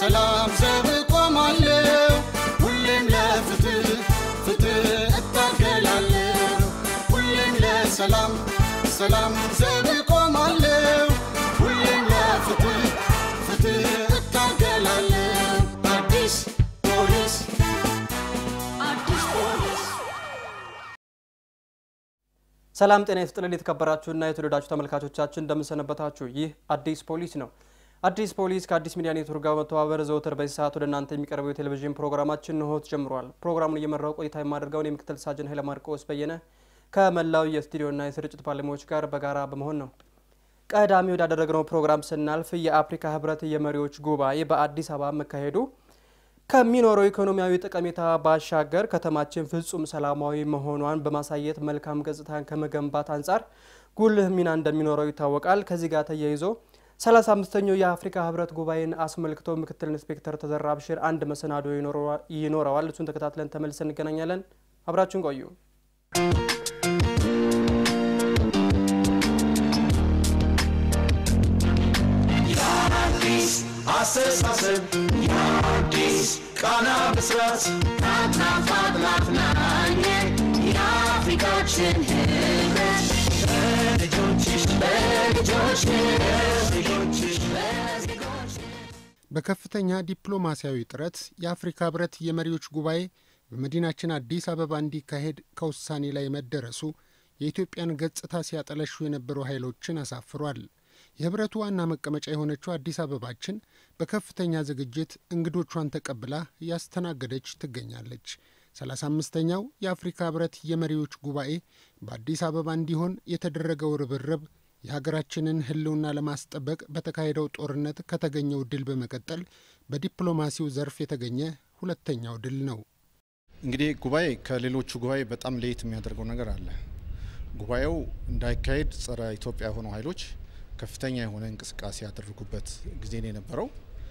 ለሰላም ዘብ ቆማለሁ ሁሌም ለፍትህ ፍትህ እታገላለሁ ሁሌም ለሰላም ሰላም ዘብ ቆማለሁ ሁሌም ለፍትህ ፍትህ እታገላለሁ አዲስ ፖሊስ አዲስ ፖሊስ ሰላም ጤና ይስጥልን የተከበራችሁና የተወደዳችሁ ተመልካቾቻችን እንደምንሰነበታችሁ። ይህ አዲስ ፖሊስ ነው። አዲስ ፖሊስ ከአዲስ ሚዲያ ኔትወርክ ጋር በመተባበር ዘወትር በዚህ ሰዓት ወደ እናንተ የሚቀርበው የቴሌቪዥን ፕሮግራማችን እንሆ ተጀምሯል። ፕሮግራሙን እየመራው ቆይታ የማደርገውን የምክትል ሳጅን ኃይለ ማርቆስ በየነ ከመላው የስቱዲዮና የስርጭት ባለሙያዎች ጋር በጋራ በመሆን ነው። ቀዳሚ ወዳደረግነው ፕሮግራም ስናልፍ የአፍሪካ ህብረት የመሪዎች ጉባኤ በአዲስ አበባ መካሄዱ ከሚኖረው ኢኮኖሚያዊ ጠቀሜታ ባሻገር ከተማችን ፍጹም ሰላማዊ መሆኗን በማሳየት መልካም ገጽታን ከመገንባት አንጻር ጉልህ ሚና እንደሚኖረው ይታወቃል። ከዚህ ጋር ተያይዞ 35ኛው የአፍሪካ ህብረት ጉባኤን አስመልክቶ ምክትል ኢንስፔክተር ተዘራ አብሽር አንድ መሰናዶ ይኖረዋል። እሱን ተከታትለን ተመልሰን እንገናኛለን። አብራችሁን ቆዩ። አስተሳሰብ የአዲስ ቃና ብስራት ናትናት ማጥናት ናኘ የአፍሪካችን ህብረት በልጆችሽ በልጆችሽ በልጆችሽ በዜጎች በከፍተኛ ዲፕሎማሲያዊ ጥረት የአፍሪካ ህብረት የመሪዎች ጉባኤ በመዲናችን አዲስ አበባ እንዲካሄድ ከውሳኔ ላይ መደረሱ የኢትዮጵያን ገጽታ ሲያጠለሹ የነበሩ ኃይሎችን አሳፍሯል። የህብረቱ ዋና መቀመጫ የሆነችው አዲስ አበባችን በከፍተኛ ዝግጅት እንግዶቿን ተቀብላ እያስተናገደች ትገኛለች። ሰላሳ አምስተኛው የአፍሪካ ህብረት የመሪዎች ጉባኤ በአዲስ አበባ እንዲሆን የተደረገው ርብርብ የሀገራችንን ህልውና ለማስጠበቅ በተካሄደው ጦርነት ከተገኘው ድል በመቀጠል በዲፕሎማሲው ዘርፍ የተገኘ ሁለተኛው ድል ነው። እንግዲህ ጉባኤ ከሌሎቹ ጉባኤ በጣም ለየት የሚያደርገው ነገር አለ። ጉባኤው እንዳይካሄድ ጸረ ኢትዮጵያ የሆኑ ኃይሎች ከፍተኛ የሆነ እንቅስቃሴ ያደረጉበት ጊዜ ነው የነበረው።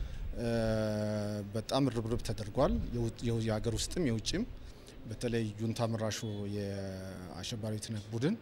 በጣም ርብርብ ተደርጓል። የሀገር ውስጥም የውጭም በተለይ ጁንታ መራሹ የአሸባሪነት ቡድን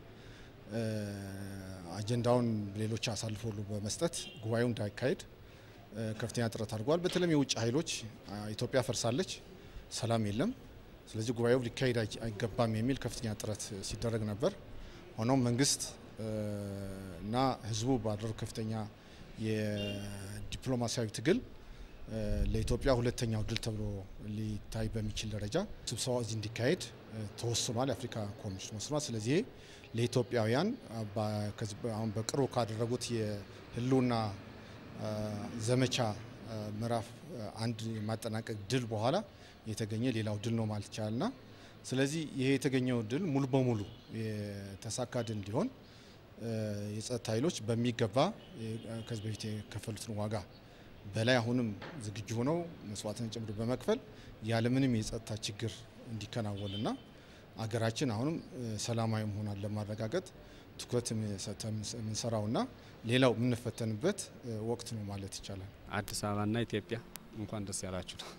አጀንዳውን ሌሎች አሳልፎ በመስጠት ጉባኤው እንዳይካሄድ ከፍተኛ ጥረት አድርጓል። በተለይም የውጭ ኃይሎች ኢትዮጵያ ፈርሳለች፣ ሰላም የለም፣ ስለዚህ ጉባኤው ሊካሄድ አይገባም የሚል ከፍተኛ ጥረት ሲደረግ ነበር። ሆኖም መንግስት እና ህዝቡ ባደረጉ ከፍተኛ የዲፕሎማሲያዊ ትግል ለኢትዮጵያ ሁለተኛው ድል ተብሎ ሊታይ በሚችል ደረጃ ስብሰባ እዚህ እንዲካሄድ ተወስኗል። የአፍሪካ ኮሚሽን ወስኗል። ስለዚህ ለኢትዮጵያውያን አሁን በቅርቡ ካደረጉት የህልውና ዘመቻ ምዕራፍ አንድ የማጠናቀቅ ድል በኋላ የተገኘ ሌላው ድል ነው ማለት ይቻላልና ስለዚህ ይሄ የተገኘው ድል ሙሉ በሙሉ የተሳካ ድል እንዲሆን የጸጥታ ኃይሎች በሚገባ ከዚህ በፊት የከፈሉትን ዋጋ በላይ አሁንም ዝግጁ ሆነው መስዋዕትን ጭምር በመክፈል ያለምንም የጸጥታ ችግር እንዲከናወንና አገራችን አሁንም ሰላማዊ መሆኗን ለማረጋገጥ ትኩረት የምንሰራውና ሌላው የምንፈተንበት ወቅት ነው ማለት ይቻላል። አዲስ አበባና ኢትዮጵያ እንኳን ደስ ያላችሁ ነው።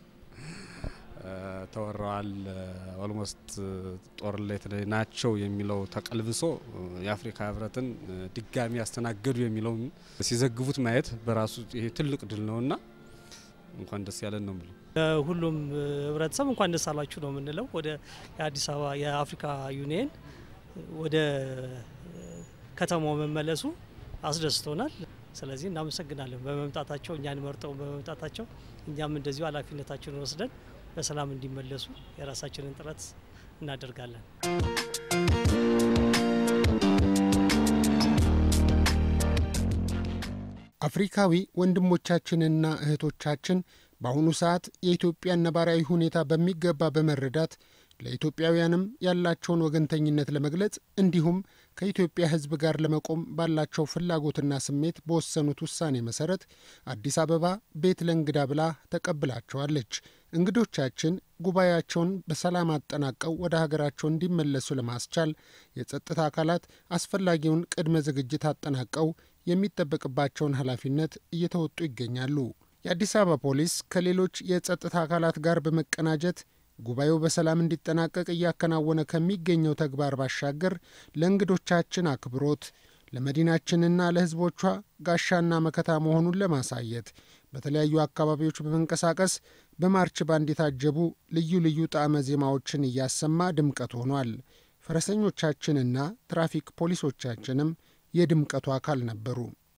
ተወረዋል። ኦልሞስት ጦር ላይ ናቸው የሚለው ተቀልብሶ የአፍሪካ ህብረትን ድጋሚ ያስተናገዱ የሚለውን ሲዘግቡት ማየት በራሱ ይሄ ትልቅ ድል ነውና እንኳን ደስ ያለን ነው የምለው። ሁሉም ህብረተሰብ እንኳን ደስ አላችሁ ነው የምንለው። ወደ የአዲስ አበባ የአፍሪካ ዩኒየን ወደ ከተማው መመለሱ አስደስቶናል። ስለዚህ እናመሰግናለን በመምጣታቸው እኛን መርጠው በመምጣታቸው እኛም እንደዚሁ ኃላፊነታችንን ወስደን በሰላም እንዲመለሱ የራሳችንን ጥረት እናደርጋለን። አፍሪካዊ ወንድሞቻችንና እህቶቻችን በአሁኑ ሰዓት የኢትዮጵያን ነባራዊ ሁኔታ በሚገባ በመረዳት ለኢትዮጵያውያንም ያላቸውን ወገንተኝነት ለመግለጽ እንዲሁም ከኢትዮጵያ ሕዝብ ጋር ለመቆም ባላቸው ፍላጎትና ስሜት በወሰኑት ውሳኔ መሰረት አዲስ አበባ ቤት ለእንግዳ ብላ ተቀብላቸዋለች። እንግዶቻችን ጉባኤያቸውን በሰላም አጠናቀው ወደ ሀገራቸው እንዲመለሱ ለማስቻል የጸጥታ አካላት አስፈላጊውን ቅድመ ዝግጅት አጠናቀው የሚጠበቅባቸውን ኃላፊነት እየተወጡ ይገኛሉ። የአዲስ አበባ ፖሊስ ከሌሎች የጸጥታ አካላት ጋር በመቀናጀት ጉባኤው በሰላም እንዲጠናቀቅ እያከናወነ ከሚገኘው ተግባር ባሻገር ለእንግዶቻችን አክብሮት ለመዲናችንና ለሕዝቦቿ ጋሻና መከታ መሆኑን ለማሳየት በተለያዩ አካባቢዎች በመንቀሳቀስ በማርች ባንድ የታጀቡ ልዩ ልዩ ጣዕመ ዜማዎችን እያሰማ ድምቀት ሆኗል። ፈረሰኞቻችንና ትራፊክ ፖሊሶቻችንም የድምቀቱ አካል ነበሩ።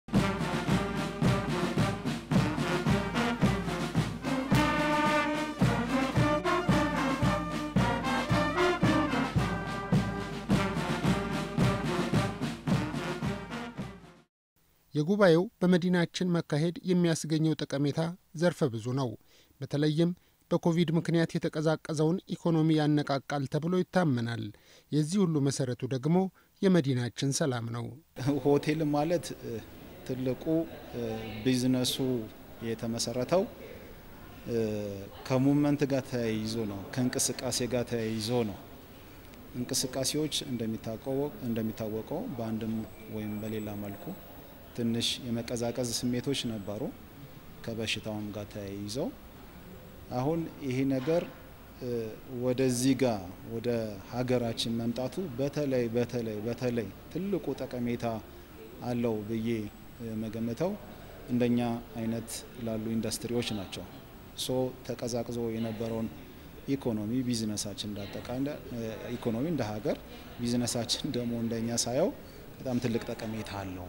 የጉባኤው በመዲናችን መካሄድ የሚያስገኘው ጠቀሜታ ዘርፈ ብዙ ነው። በተለይም በኮቪድ ምክንያት የተቀዛቀዘውን ኢኮኖሚ ያነቃቃል ተብሎ ይታመናል። የዚህ ሁሉ መሰረቱ ደግሞ የመዲናችን ሰላም ነው። ሆቴል ማለት ትልቁ ቢዝነሱ የተመሰረተው ከሙመንት ጋር ተያይዞ ነው፣ ከእንቅስቃሴ ጋር ተያይዞ ነው። እንቅስቃሴዎች እንደሚታወቀው በአንድም ወይም በሌላ መልኩ ትንሽ የመቀዛቀዝ ስሜቶች ነበሩ ከበሽታውም ጋር ተያይዘው። አሁን ይሄ ነገር ወደዚህ ጋር ወደ ሀገራችን መምጣቱ በተለይ በተለይ በተለይ ትልቁ ጠቀሜታ አለው ብዬ መገመተው እንደኛ አይነት ላሉ ኢንዱስትሪዎች ናቸው። ሶ ተቀዛቅዞ የነበረውን ኢኮኖሚ ቢዝነሳችን እንዳጠቃላይ ኢኮኖሚ እንደ ሀገር ቢዝነሳችን ደግሞ እንደኛ ሳየው በጣም ትልቅ ጠቀሜታ አለው።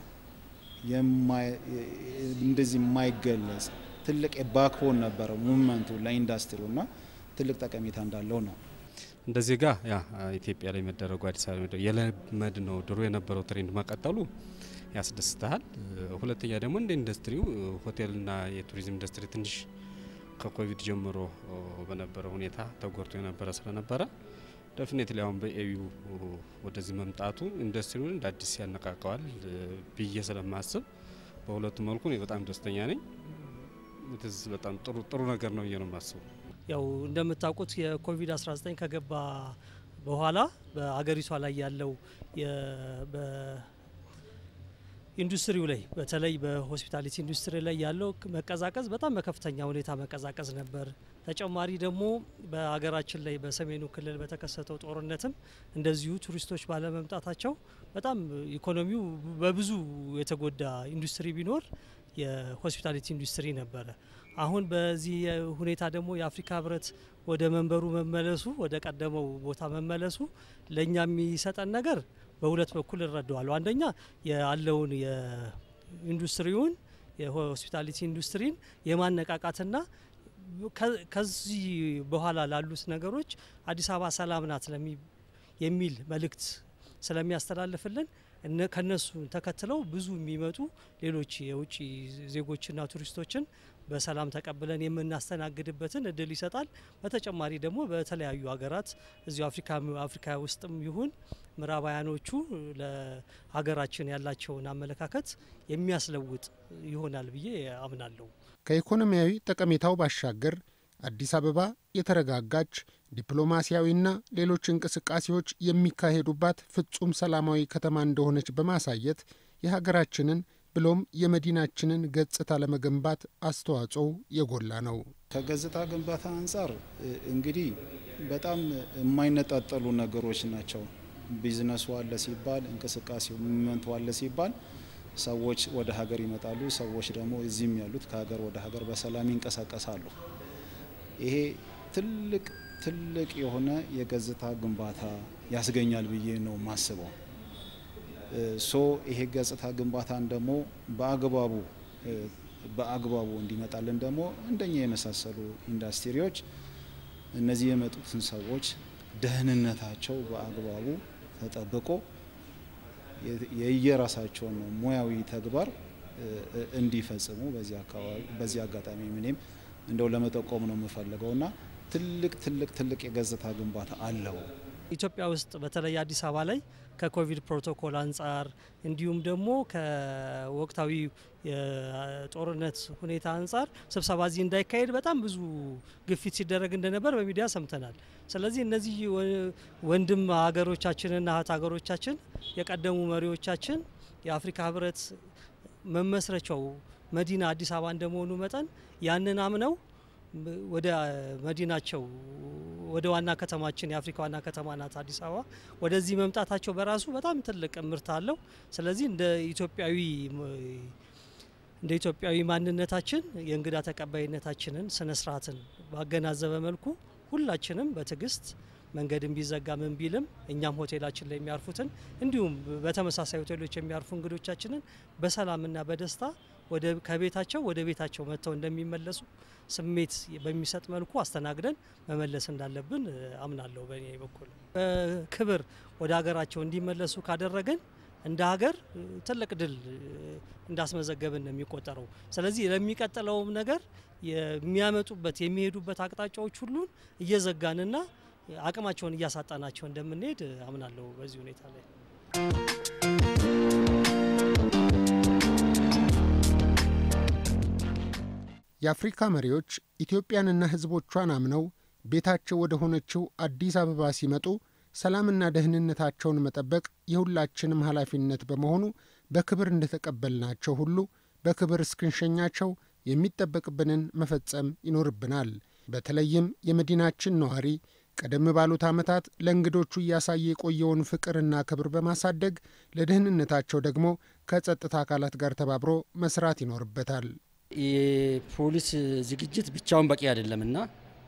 እንደዚህ የማይገለጽ ትልቅ የባክቦን ነበረው ሙቭመንቱ ለኢንዱስትሪው እና ትልቅ ጠቀሜታ እንዳለው ነው። እንደ ዜጋ ያ ኢትዮጵያ ላይ መደረጉ አዲስ አበባ የለመድ ነው ድሮ የነበረው ትሬንድ መቀጠሉ ያስደስታል። ሁለተኛ ደግሞ እንደ ኢንዱስትሪው ሆቴልና የቱሪዝም ኢንዱስትሪ ትንሽ ከኮቪድ ጀምሮ በነበረ ሁኔታ ተጎድቶ የነበረ ስለነበረ ደፍኔትሊ አሁን በኤዩ ወደዚህ መምጣቱ ኢንዱስትሪውን እንደ አዲስ ያነቃቀዋል ብዬ ስለማስብ በሁለቱ መልኩ እኔ በጣም ደስተኛ ነኝ። ትዝ በጣም ጥሩ ጥሩ ነገር ነው ብዬ ነው የማስበው። ያው እንደምታውቁት የኮቪድ-19 ከገባ በኋላ በአገሪቷ ላይ ያለው ኢንዱስትሪው ላይ በተለይ በሆስፒታሊቲ ኢንዱስትሪ ላይ ያለው መቀዛቀዝ በጣም በከፍተኛ ሁኔታ መቀዛቀዝ ነበር። ተጨማሪ ደግሞ በሀገራችን ላይ በሰሜኑ ክልል በተከሰተው ጦርነትም እንደዚሁ ቱሪስቶች ባለመምጣታቸው በጣም ኢኮኖሚው በብዙ የተጎዳ ኢንዱስትሪ ቢኖር የሆስፒታሊቲ ኢንዱስትሪ ነበረ። አሁን በዚህ ሁኔታ ደግሞ የአፍሪካ ሕብረት ወደ መንበሩ መመለሱ ወደ ቀደመው ቦታ መመለሱ ለእኛ የሚሰጠን ነገር በሁለት በኩል እረዳዋለሁ። አንደኛ ያለውን የኢንዱስትሪውን የሆስፒታሊቲ ኢንዱስትሪን የማነቃቃትና ከዚህ በኋላ ላሉት ነገሮች አዲስ አበባ ሰላም ናት የሚል መልእክት ስለሚያስተላልፍልን ከነሱ ተከትለው ብዙ የሚመጡ ሌሎች የውጭ ዜጎችና ቱሪስቶችን በሰላም ተቀብለን የምናስተናግድበትን እድል ይሰጣል። በተጨማሪ ደግሞ በተለያዩ ሀገራት እዚሁ አፍሪካ አፍሪካ ውስጥም ይሁን ምዕራባውያኖቹ ለሀገራችን ያላቸውን አመለካከት የሚያስለውጥ ይሆናል ብዬ አምናለሁ። ከኢኮኖሚያዊ ጠቀሜታው ባሻገር አዲስ አበባ የተረጋጋች ዲፕሎማሲያዊና ሌሎች እንቅስቃሴዎች የሚካሄዱባት ፍጹም ሰላማዊ ከተማ እንደሆነች በማሳየት የሀገራችንን ብሎም የመዲናችንን ገጽታ ለመገንባት አስተዋጽኦው የጎላ ነው። ከገጽታ ግንባታ አንጻር እንግዲህ በጣም የማይነጣጠሉ ነገሮች ናቸው። ቢዝነሱ አለ ሲባል፣ እንቅስቃሴው ሙቭመንቱ አለ ሲባል ሰዎች ወደ ሀገር ይመጣሉ። ሰዎች ደግሞ እዚህም ያሉት ከሀገር ወደ ሀገር በሰላም ይንቀሳቀሳሉ። ይሄ ትልቅ ትልቅ የሆነ የገጽታ ግንባታ ያስገኛል ብዬ ነው ማስበው። ሶ ይሄ ገጽታ ግንባታን ደግሞ በአግባቡ በአግባቡ እንዲመጣልን ደግሞ እንደኛ የመሳሰሉ ኢንዱስትሪዎች እነዚህ የመጡትን ሰዎች ደህንነታቸው በአግባቡ ተጠብቆ የየራሳቸውን ሙያዊ ተግባር እንዲፈጽሙ በዚህ አጋጣሚ ምንም እንደው ለመጠቆም ነው የምፈልገው እና ትልቅ ትልቅ ትልቅ የገጽታ ግንባታ አለው። ኢትዮጵያ ውስጥ በተለይ አዲስ አበባ ላይ ከኮቪድ ፕሮቶኮል አንጻር እንዲሁም ደግሞ ከወቅታዊ የጦርነት ሁኔታ አንጻር ስብሰባ እዚህ እንዳይካሄድ በጣም ብዙ ግፊት ሲደረግ እንደነበር በሚዲያ ሰምተናል። ስለዚህ እነዚህ ወንድም ሀገሮቻችንና እህት ሀገሮቻችን የቀደሙ መሪዎቻችን የአፍሪካ ሕብረት መመስረቻው መዲና አዲስ አበባ እንደመሆኑ መጠን ያንን አምነው ወደ መዲናቸው ወደ ዋና ከተማችን የአፍሪካ ዋና ከተማ ናት አዲስ አበባ ወደዚህ መምጣታቸው በራሱ በጣም ትልቅ ምርት አለው። ስለዚህ እንደ ኢትዮጵያዊ እንደ ኢትዮጵያዊ ማንነታችን የእንግዳ ተቀባይነታችንን ስነ ስርዓትን ባገናዘበ መልኩ ሁላችንም በትዕግስት መንገድን ቢዘጋ ምን ቢልም እኛም ሆቴላችን ላይ የሚያርፉትን እንዲሁም በተመሳሳይ ሆቴሎች የሚያርፉ እንግዶቻችንን በሰላምና በደስታ ወደ ከቤታቸው ወደ ቤታቸው መጥተው እንደሚመለሱ ስሜት በሚሰጥ መልኩ አስተናግደን መመለስ እንዳለብን አምናለሁ። በእኔ በኩል በክብር ወደ ሀገራቸው እንዲመለሱ ካደረገን እንደ ሀገር ትልቅ ድል እንዳስመዘገብን ነው የሚቆጠረው። ስለዚህ ለሚቀጥለውም ነገር የሚያመጡበት የሚሄዱበት አቅጣጫዎች ሁሉን እየዘጋንና አቅማቸውን እያሳጣናቸው እንደምንሄድ አምናለሁ። በዚህ ሁኔታ ላይ የአፍሪካ መሪዎች ኢትዮጵያንና ሕዝቦቿን አምነው ቤታቸው ወደ ሆነችው አዲስ አበባ ሲመጡ ሰላምና ደህንነታቸውን መጠበቅ የሁላችንም ኃላፊነት በመሆኑ በክብር እንደተቀበልናቸው ሁሉ በክብር እስክንሸኛቸው የሚጠበቅብንን መፈጸም ይኖርብናል። በተለይም የመዲናችን ነዋሪ ቀደም ባሉት ዓመታት ለእንግዶቹ እያሳየ የቆየውን ፍቅርና ክብር በማሳደግ ለደህንነታቸው ደግሞ ከጸጥታ አካላት ጋር ተባብሮ መስራት ይኖርበታል። የፖሊስ ዝግጅት ብቻውን በቂ አይደለምና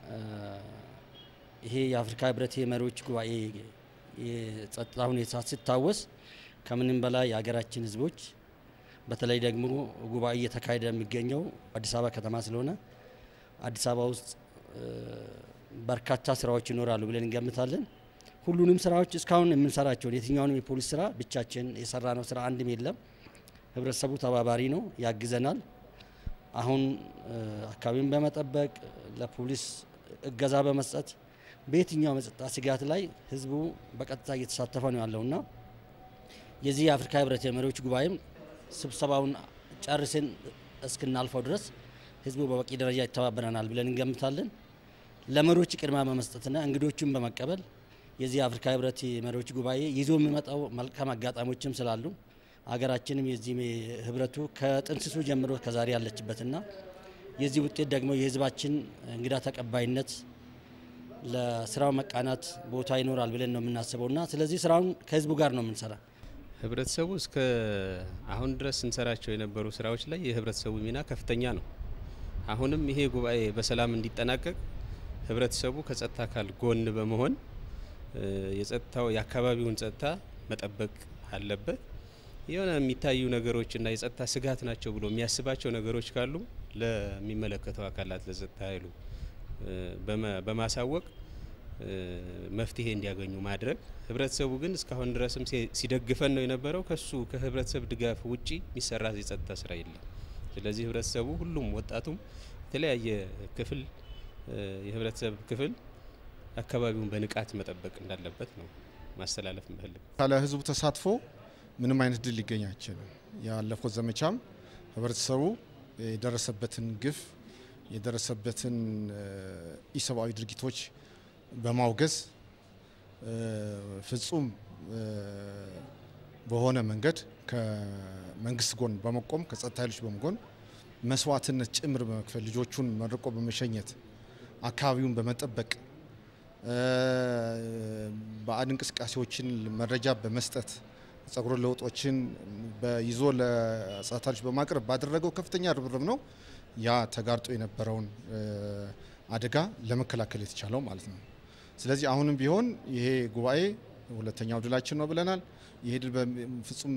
ይሄ የአፍሪካ ህብረት የመሪዎች ጉባኤ የጸጥታ ሁኔታ ሲታወስ ከምንም በላይ የሀገራችን ህዝቦች በተለይ ደግሞ ጉባኤ እየተካሄደ የሚገኘው አዲስ አበባ ከተማ ስለሆነ አዲስ አበባ ውስጥ በርካታ ስራዎች ይኖራሉ ብለን እንገምታለን። ሁሉንም ስራዎች እስካሁን የምንሰራቸውን የትኛውንም የፖሊስ ስራ ብቻችን የሰራነው ስራ አንድም የለም። ህብረተሰቡ ተባባሪ ነው፣ ያግዘናል። አሁን አካባቢውን በመጠበቅ ለፖሊስ እገዛ በመስጠት በየትኛው የጸጥታ ስጋት ላይ ህዝቡ በቀጥታ እየተሳተፈ ነው ያለውና የዚህ የአፍሪካ ህብረት የመሪዎች ጉባኤም ስብሰባውን ጨርሰን እስክናልፈው ድረስ ህዝቡ በበቂ ደረጃ ይተባበረናል ብለን እንገምታለን። ለመሪዎች ቅድሚያ በመስጠትና እንግዶችን በመቀበል የዚህ የአፍሪካ ህብረት የመሪዎች ጉባኤ ይዞ የሚመጣው መልካም አጋጣሚዎችም ስላሉ ሀገራችንም የዚህ ህብረቱ ከጥንስሱ ጀምሮ ከዛሬ ያለችበትና የዚህ ውጤት ደግሞ የህዝባችን እንግዳ ተቀባይነት ለስራው መቃናት ቦታ ይኖራል ብለን ነው የምናስበውና ስለዚህ ስራውን ከህዝቡ ጋር ነው የምንሰራ። ህብረተሰቡ እስከ አሁን ድረስ ስንሰራቸው የነበሩ ስራዎች ላይ የህብረተሰቡ ሚና ከፍተኛ ነው። አሁንም ይሄ ጉባኤ በሰላም እንዲጠናቀቅ ህብረተሰቡ ከጸጥታ አካል ጎን በመሆን የጸጥታው የአካባቢውን ጸጥታ መጠበቅ አለበት። የሆነ የሚታዩ ነገሮችና የጸጥታ ስጋት ናቸው ብሎ የሚያስባቸው ነገሮች ካሉ ለሚመለከተው አካላት ለጸጥታ ኃይሉ በማሳወቅ መፍትሄ እንዲያገኙ ማድረግ። ህብረተሰቡ ግን እስካሁን ድረስም ሲደግፈን ነው የነበረው። ከሱ ከህብረተሰብ ድጋፍ ውጪ የሚሰራ የጸጥታ ስራ የለም። ስለዚህ ህብረተሰቡ ሁሉም ወጣቱም የተለያየ ክፍል የህብረተሰብ ክፍል አካባቢውን በንቃት መጠበቅ እንዳለበት ነው ማስተላለፍ ምፈልግ። ካለ ህዝቡ ተሳትፎ ምንም አይነት ድል ሊገኝ አይችልም። ያለፈው ዘመቻም ህብረተሰቡ የደረሰበትን ግፍ የደረሰበትን ኢሰብአዊ ድርጊቶች በማውገዝ ፍጹም በሆነ መንገድ ከመንግስት ጎን በመቆም ከጸጥታ ኃይሎች በመጎን መስዋዕትነት ጭምር በመክፈል ልጆቹን መርቆ በመሸኘት አካባቢውን በመጠበቅ ባዕድ እንቅስቃሴዎችን መረጃ በመስጠት ጸጉረ ለውጦችን ይዞ ለጸጥታ ኃይሎች በማቅረብ ባደረገው ከፍተኛ ርብርብ ነው ያ ተጋርጦ የነበረውን አደጋ ለመከላከል የተቻለው ማለት ነው። ስለዚህ አሁንም ቢሆን ይሄ ጉባኤ ሁለተኛው ድላችን ነው ብለናል። ይሄ ድል ፍጹም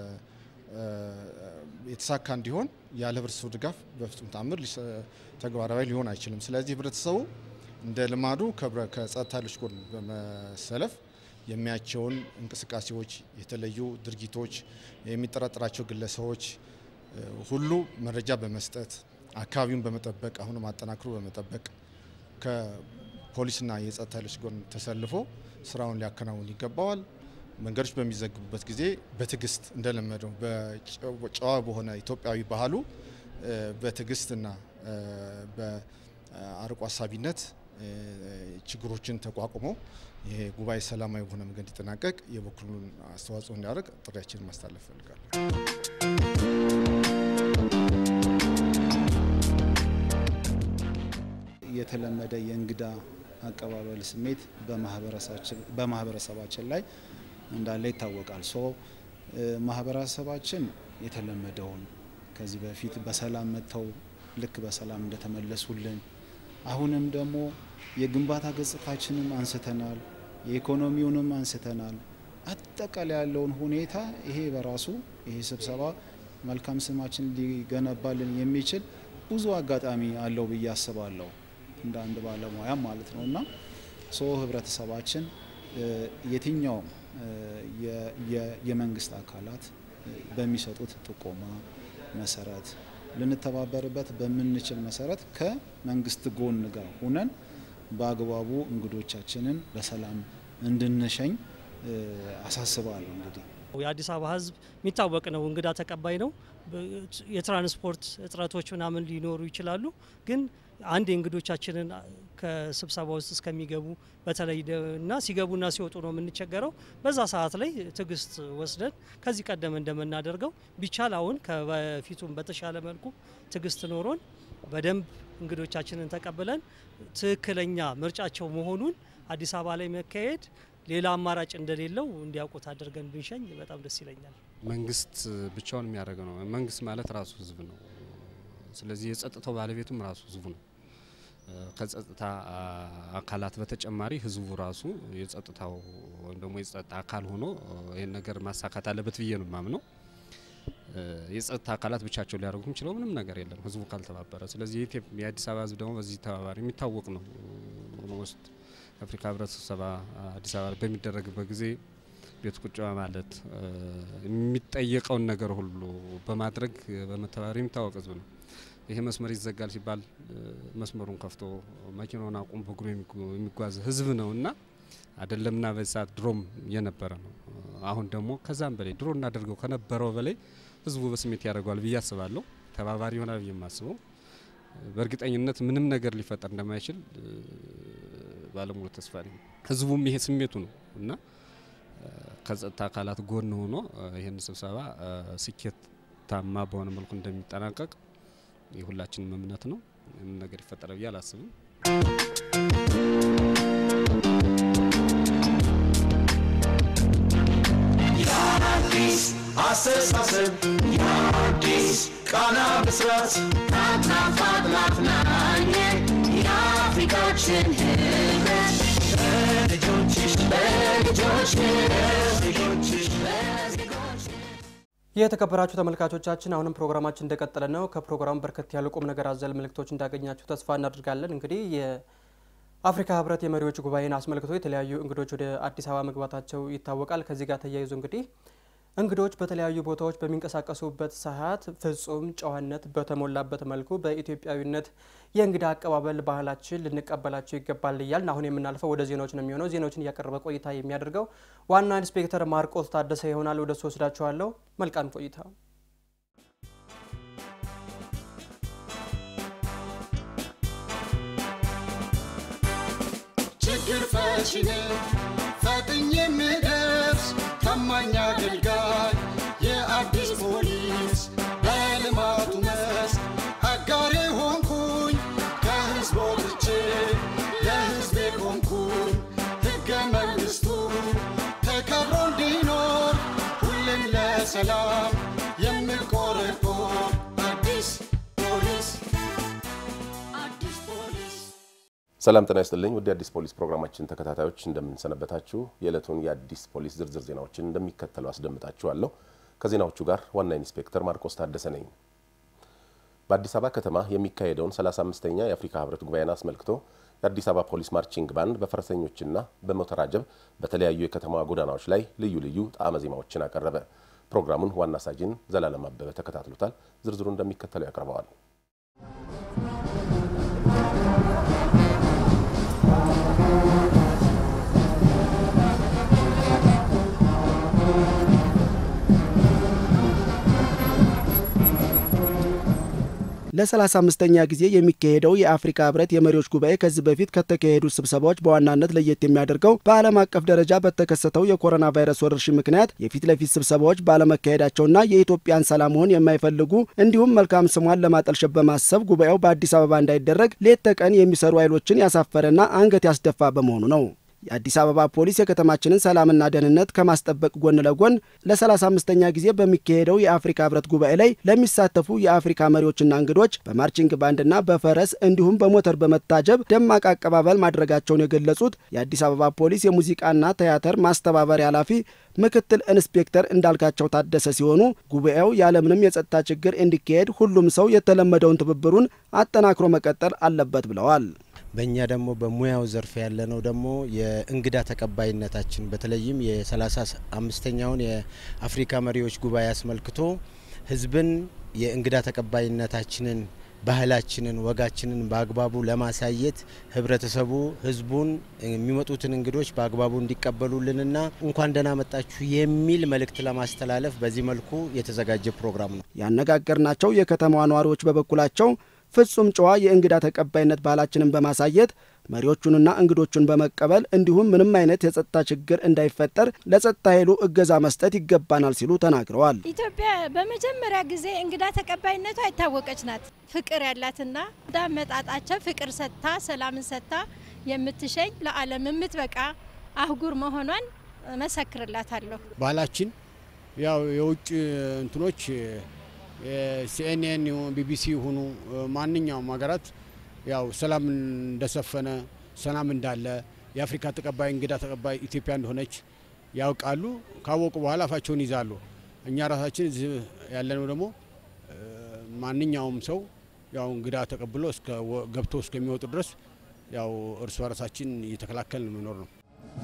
የተሳካ እንዲሆን ያለ ህብረተሰቡ ድጋፍ በፍጹም ተአምር ተግባራዊ ሊሆን አይችልም። ስለዚህ ህብረተሰቡ እንደ ልማዱ ከጸጥታ ኃይሎች ጎን በመሰለፍ የሚያቸውን እንቅስቃሴዎች፣ የተለዩ ድርጊቶች፣ የሚጠረጠራቸው ግለሰቦች ሁሉ መረጃ በመስጠት አካባቢውን በመጠበቅ አሁንም አጠናክሮ በመጠበቅ ከፖሊስና የጸጥታ ኃይሎች ጎን ተሰልፎ ስራውን ሊያከናውን ይገባዋል። መንገዶች በሚዘግቡበት ጊዜ በትዕግስት እንደለመደው በጨዋ በሆነ ኢትዮጵያዊ ባህሉ በትዕግስትና በአርቆ ሀሳቢነት ችግሮችን ተቋቁሞ ይሄ ጉባኤ ሰላማዊ በሆነ መንገድ እንዲጠናቀቅ የበኩሉን አስተዋጽኦ እንዲያደርግ ጥሪያችንን ማስተላለፍ ፈልጋለሁ። የተለመደ የእንግዳ አቀባበል ስሜት በማህበረሰባችን ላይ እንዳለ ይታወቃል። ሶ ማህበረሰባችን የተለመደውን ከዚህ በፊት በሰላም መጥተው ልክ በሰላም እንደተመለሱልን አሁንም ደግሞ የግንባታ ገጽታችንም አንስተናል፣ የኢኮኖሚውንም አንስተናል። አጠቃላይ ያለውን ሁኔታ ይሄ በራሱ ይሄ ስብሰባ መልካም ስማችን ሊገነባልን የሚችል ብዙ አጋጣሚ አለው ብዬ አስባለሁ እንደ አንድ ባለሙያም ማለት ነው እና ሶ ህብረተሰባችን የትኛውም የመንግስት አካላት በሚሰጡት ጥቆማ መሰረት ልንተባበርበት በምንችል መሰረት ከመንግስት ጎን ጋር ሁነን በአግባቡ እንግዶቻችንን በሰላም እንድንሸኝ አሳስባለሁ። እንግዲህ የአዲስ አበባ ህዝብ የሚታወቅ ነው፣ እንግዳ ተቀባይ ነው። የትራንስፖርት እጥረቶች ምናምን ሊኖሩ ይችላሉ። ግን አንድ የእንግዶቻችንን ከስብሰባ ውስጥ እስከሚገቡ በተለይ እና ሲገቡና ሲወጡ ነው የምንቸገረው። በዛ ሰዓት ላይ ትዕግስት ወስደን ከዚህ ቀደም እንደምናደርገው ቢቻል አሁን ከበፊቱም በተሻለ መልኩ ትዕግስት ኖሮን በደንብ እንግዶቻችንን ተቀብለን ትክክለኛ ምርጫቸው መሆኑን አዲስ አበባ ላይ መካሄድ ሌላ አማራጭ እንደሌለው እንዲያውቁት አድርገን ብንሸኝ በጣም ደስ ይለኛል። መንግስት ብቻውን የሚያደርገው ነው። መንግስት ማለት ራሱ ህዝብ ነው። ስለዚህ የጸጥታው ባለቤቱም ራሱ ህዝቡ ነው። ከጸጥታ አካላት በተጨማሪ ህዝቡ ራሱ የጸጥታው ወይም ደግሞ የጸጥታ አካል ሆኖ ይህን ነገር ማሳካት አለበት ብዬ ነው የማምነው። የጸጥታ አካላት ብቻቸው ሊያደርጉ የሚችለው ምንም ነገር የለም ህዝቡ ካልተባበረ። ስለዚህ የአዲስ አበባ ህዝብ ደግሞ በዚህ ተባባሪ የሚታወቅ ነው። ውስጥ የአፍሪካ ህብረት ስብሰባ አዲስ አበባ በሚደረግበት ጊዜ ቤት ቁጭ በማለት የሚጠየቀውን ነገር ሁሉ በማድረግ በመተባበር የሚታወቅ ህዝብ ነው። ይሄ መስመር ይዘጋል ሲባል መስመሩን ከፍቶ መኪናውን አቁም በእግሩ የሚጓዝ ህዝብ ነው እና አይደለምና በዚህ ሰዓት ድሮም የነበረ ነው። አሁን ደግሞ ከዛም በላይ ድሮ እናደርገው ከነበረው በላይ ህዝቡ በስሜት ያደርገዋል ብዬ አስባለሁ። ተባባሪ ይሆናል ብዬ የማስበው በእርግጠኝነት ምንም ነገር ሊፈጠር እንደማይችል ባለሙሉ ተስፋ ነኝ። ህዝቡም ይሄ ስሜቱ ነው እና ከጸጥታ አካላት ጎን ሆኖ ይህን ስብሰባ ስኬታማ በሆነ መልኩ እንደሚጠናቀቅ የሁላችንም እምነት ነው። ምንም ነገር ይፈጠረ ብዬ አላስብም። የአዲስ አስተሳሰብ የአዲስ ቃና ብስራት ናትናፍ አጥናፍ ናኘ የአፍሪካችን ህብረት ለልጆችሽ ለልጆች ለዜጎችሽ ለዜጎች የተከበራችሁ ተመልካቾቻችን አሁንም ፕሮግራማችን እንደቀጠለ ነው። ከፕሮግራሙ በርከት ያሉ ቁም ነገር አዘል መልእክቶች እንዳገኛችሁ ተስፋ እናደርጋለን። እንግዲህ የአፍሪካ ህብረት የመሪዎች ጉባኤን አስመልክቶ የተለያዩ እንግዶች ወደ አዲስ አበባ መግባታቸው ይታወቃል። ከዚህ ጋር ተያይዞ እንግዲህ እንግዶች በተለያዩ ቦታዎች በሚንቀሳቀሱበት ሰዓት ፍጹም ጨዋነት በተሞላበት መልኩ በኢትዮጵያዊነት የእንግዳ አቀባበል ባህላችን ልንቀበላቸው ይገባል እያልን አሁን የምናልፈው ወደ ዜናዎች ነው የሚሆነው። ዜናዎችን እያቀረበ ቆይታ የሚያደርገው ዋና ኢንስፔክተር ማርቆስ ታደሰ ይሆናል። ወደ እሱ ወስዳችኋለሁ። መልካም ቆይታ። ችግር ፈቺ ነኝ ፈጥኜ የምደርስ ታማኝ አገልጋይ የአዲስ ፖሊስ በልማቱ መስክ አጋሬ ሆንኩኝ ከህዝብ ወጥቼ ለህዝቤ ቆምኩኝ ሕገ መንግሥቱ ተከብሮ እንዲኖር ሁሌም ለሰላም የምቆረቆር አዲስ ፖሊስ አዲስ ፖሊስ ሰላም ጤና ይስጥልኝ። ውድ የአዲስ ፖሊስ ፕሮግራማችን ተከታታዮች እንደምንሰነበታችሁ። የዕለቱን የአዲስ ፖሊስ ዝርዝር ዜናዎችን እንደሚከተለው አስደምጣችኋለሁ። ከዜናዎቹ ጋር ዋና ኢንስፔክተር ማርቆስ ታደሰ ነኝ። በአዲስ አበባ ከተማ የሚካሄደውን 35ኛ የአፍሪካ ህብረት ጉባኤን አስመልክቶ የአዲስ አበባ ፖሊስ ማርቺንግ ባንድ በፈረሰኞችና በሞተር አጀብ በተለያዩ የከተማዋ ጎዳናዎች ላይ ልዩ ልዩ ጣዕመ ዜማዎችን አቀረበ። ፕሮግራሙን ዋና ሳጅን ዘላለም አበበ ተከታትሎታል። ዝርዝሩ እንደሚከተለው ያቀርበዋል። ለ35ኛ ጊዜ የሚካሄደው የአፍሪካ ህብረት የመሪዎች ጉባኤ ከዚህ በፊት ከተካሄዱ ስብሰባዎች በዋናነት ለየት የሚያደርገው በዓለም አቀፍ ደረጃ በተከሰተው የኮሮና ቫይረስ ወረርሽኝ ምክንያት የፊት ለፊት ስብሰባዎች ባለመካሄዳቸውና የኢትዮጵያን ሰላም መሆን የማይፈልጉ እንዲሁም መልካም ስሟን ለማጠልሸት በማሰብ ጉባኤው በአዲስ አበባ እንዳይደረግ ሌት ተቀን የሚሰሩ ኃይሎችን ያሳፈረና አንገት ያስደፋ በመሆኑ ነው። የአዲስ አበባ ፖሊስ የከተማችንን ሰላምና ደህንነት ከማስጠበቅ ጎን ለጎን ለ35ኛ ጊዜ በሚካሄደው የአፍሪካ ህብረት ጉባኤ ላይ ለሚሳተፉ የአፍሪካ መሪዎችና እንግዶች በማርቺንግ ባንድና በፈረስ እንዲሁም በሞተር በመታጀብ ደማቅ አቀባበል ማድረጋቸውን የገለጹት የአዲስ አበባ ፖሊስ የሙዚቃና ቲያትር ማስተባበሪያ ኃላፊ ምክትል ኢንስፔክተር እንዳልካቸው ታደሰ ሲሆኑ ጉባኤው ያለምንም የጸጥታ ችግር እንዲካሄድ ሁሉም ሰው የተለመደውን ትብብሩን አጠናክሮ መቀጠል አለበት ብለዋል። በእኛ ደግሞ በሙያው ዘርፍ ያለነው ደግሞ የእንግዳ ተቀባይነታችን በተለይም የሰላሳ አምስተኛውን የአፍሪካ መሪዎች ጉባኤ አስመልክቶ ህዝብን የእንግዳ ተቀባይነታችንን ባህላችንን ወጋችንን በአግባቡ ለማሳየት ህብረተሰቡ ህዝቡን የሚመጡትን እንግዶች በአግባቡ እንዲቀበሉልንና እንኳን ደህና መጣችሁ የሚል መልእክት ለማስተላለፍ በዚህ መልኩ የተዘጋጀ ፕሮግራም ነው። ያነጋገርናቸው የከተማዋ ነዋሪዎች በበኩላቸው ፍጹም ጨዋ የእንግዳ ተቀባይነት ባህላችንን በማሳየት መሪዎቹንና እንግዶቹን በመቀበል እንዲሁም ምንም አይነት የጸጥታ ችግር እንዳይፈጠር ለጸጥታ ኃይሉ እገዛ መስጠት ይገባናል ሲሉ ተናግረዋል። ኢትዮጵያ በመጀመሪያ ጊዜ እንግዳ ተቀባይነቷ የታወቀች ናት። ፍቅር ያላትና እንዳመጣጣቸው ፍቅር ሰጥታ ሰላምን ሰጥታ የምትሸኝ ለዓለም የምትበቃ አህጉር መሆኗን መሰክርላታለሁ። ባህላችን ያው የውጭ እንትኖች ሲኤንኤን ቢቢሲ ይሁኑ ማንኛውም ሀገራት ያው ሰላም እንደሰፈነ ሰላም እንዳለ የአፍሪካ ተቀባይ እንግዳ ተቀባይ ኢትዮጵያ እንደሆነች ያውቃሉ። ካወቁ በኋላ አፋቸውን ይዛሉ። እኛ ራሳችን እዚህ ያለነው ደግሞ ማንኛውም ሰው ያው እንግዳ ተቀብሎ ገብቶ እስከሚወጡ ድረስ ያው እርስ በራሳችን እየተከላከልን መኖር ነው።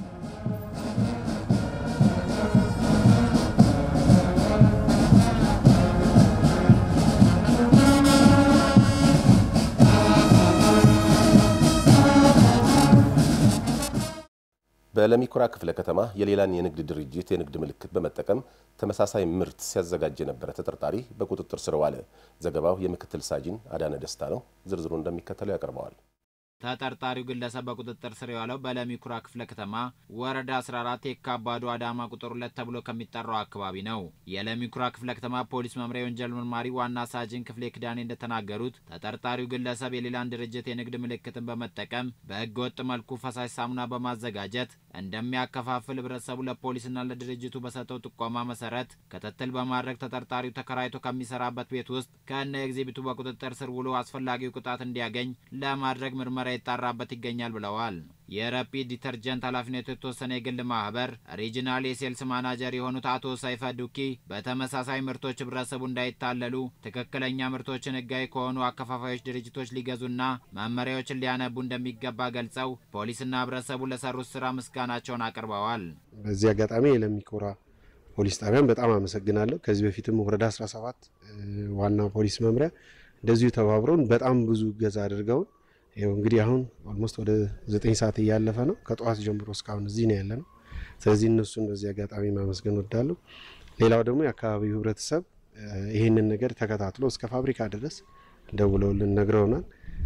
በለሚኩራ ክፍለ ከተማ የሌላን የንግድ ድርጅት የንግድ ምልክት በመጠቀም ተመሳሳይ ምርት ሲያዘጋጅ የነበረ ተጠርጣሪ በቁጥጥር ስር ዋለ። ዘገባው የምክትል ሳጅን አዳነ ደስታ ነው። ዝርዝሩ እንደሚከተለው ያቀርበዋል። ተጠርጣሪው ግለሰብ በቁጥጥር ስር የዋለው በለሚኩራ ክፍለ ከተማ ወረዳ 14 የካባዱ አዳማ ቁጥር ሁለት ተብሎ ከሚጠራው አካባቢ ነው። የለሚኩራ ክፍለ ከተማ ፖሊስ መምሪያ የወንጀል መርማሪ ዋና ሳጅን ክፍሌ ክዳኔ እንደተናገሩት ተጠርጣሪው ግለሰብ የሌላን ድርጅት የንግድ ምልክትን በመጠቀም በሕገ ወጥ መልኩ ፈሳሽ ሳሙና በማዘጋጀት እንደሚያከፋፍል ህብረተሰቡ ለፖሊስና ለድርጅቱ በሰጠው ጥቆማ መሰረት ክትትል በማድረግ ተጠርጣሪው ተከራይቶ ከሚሰራበት ቤት ውስጥ ከነ ኤግዚቢቱ በቁጥጥር ስር ውሎ አስፈላጊው ቅጣት እንዲያገኝ ለማድረግ ምርመራ ይጣራበት ይገኛል ብለዋል። የረፒድ ዲተርጀንት ኃላፊነቱ የተወሰነ የግል ማህበር ሪጂናል የሴልስ ማናጀር የሆኑት አቶ ሰይፈ ዱኪ በተመሳሳይ ምርቶች ህብረተሰቡ እንዳይታለሉ ትክክለኛ ምርቶችን ህጋዊ ከሆኑ አከፋፋዮች ድርጅቶች ሊገዙና መመሪያዎችን ሊያነቡ እንደሚገባ ገልጸው ፖሊስና ህብረተሰቡ ለሰሩት ስራ ምስጋናቸውን አቅርበዋል። በዚህ አጋጣሚ የለሚኩራ ፖሊስ ጣቢያን በጣም አመሰግናለሁ። ከዚህ በፊትም ወረዳ 17 ዋና ፖሊስ መምሪያ እንደዚሁ ተባብረውን በጣም ብዙ እገዛ አድርገውን ይኸው እንግዲህ አሁን ኦልሞስት ወደ ዘጠኝ ሰዓት እያለፈ ነው። ከጠዋት ጀምሮ እስካሁን እዚህ ነው ያለ ነው። ስለዚህ እነሱን በዚህ አጋጣሚ ማመስገን ወዳለሁ። ሌላው ደግሞ የአካባቢው ህብረተሰብ ይህንን ነገር ተከታትሎ እስከ ፋብሪካ ድረስ ደውለውልን ነግረውናል።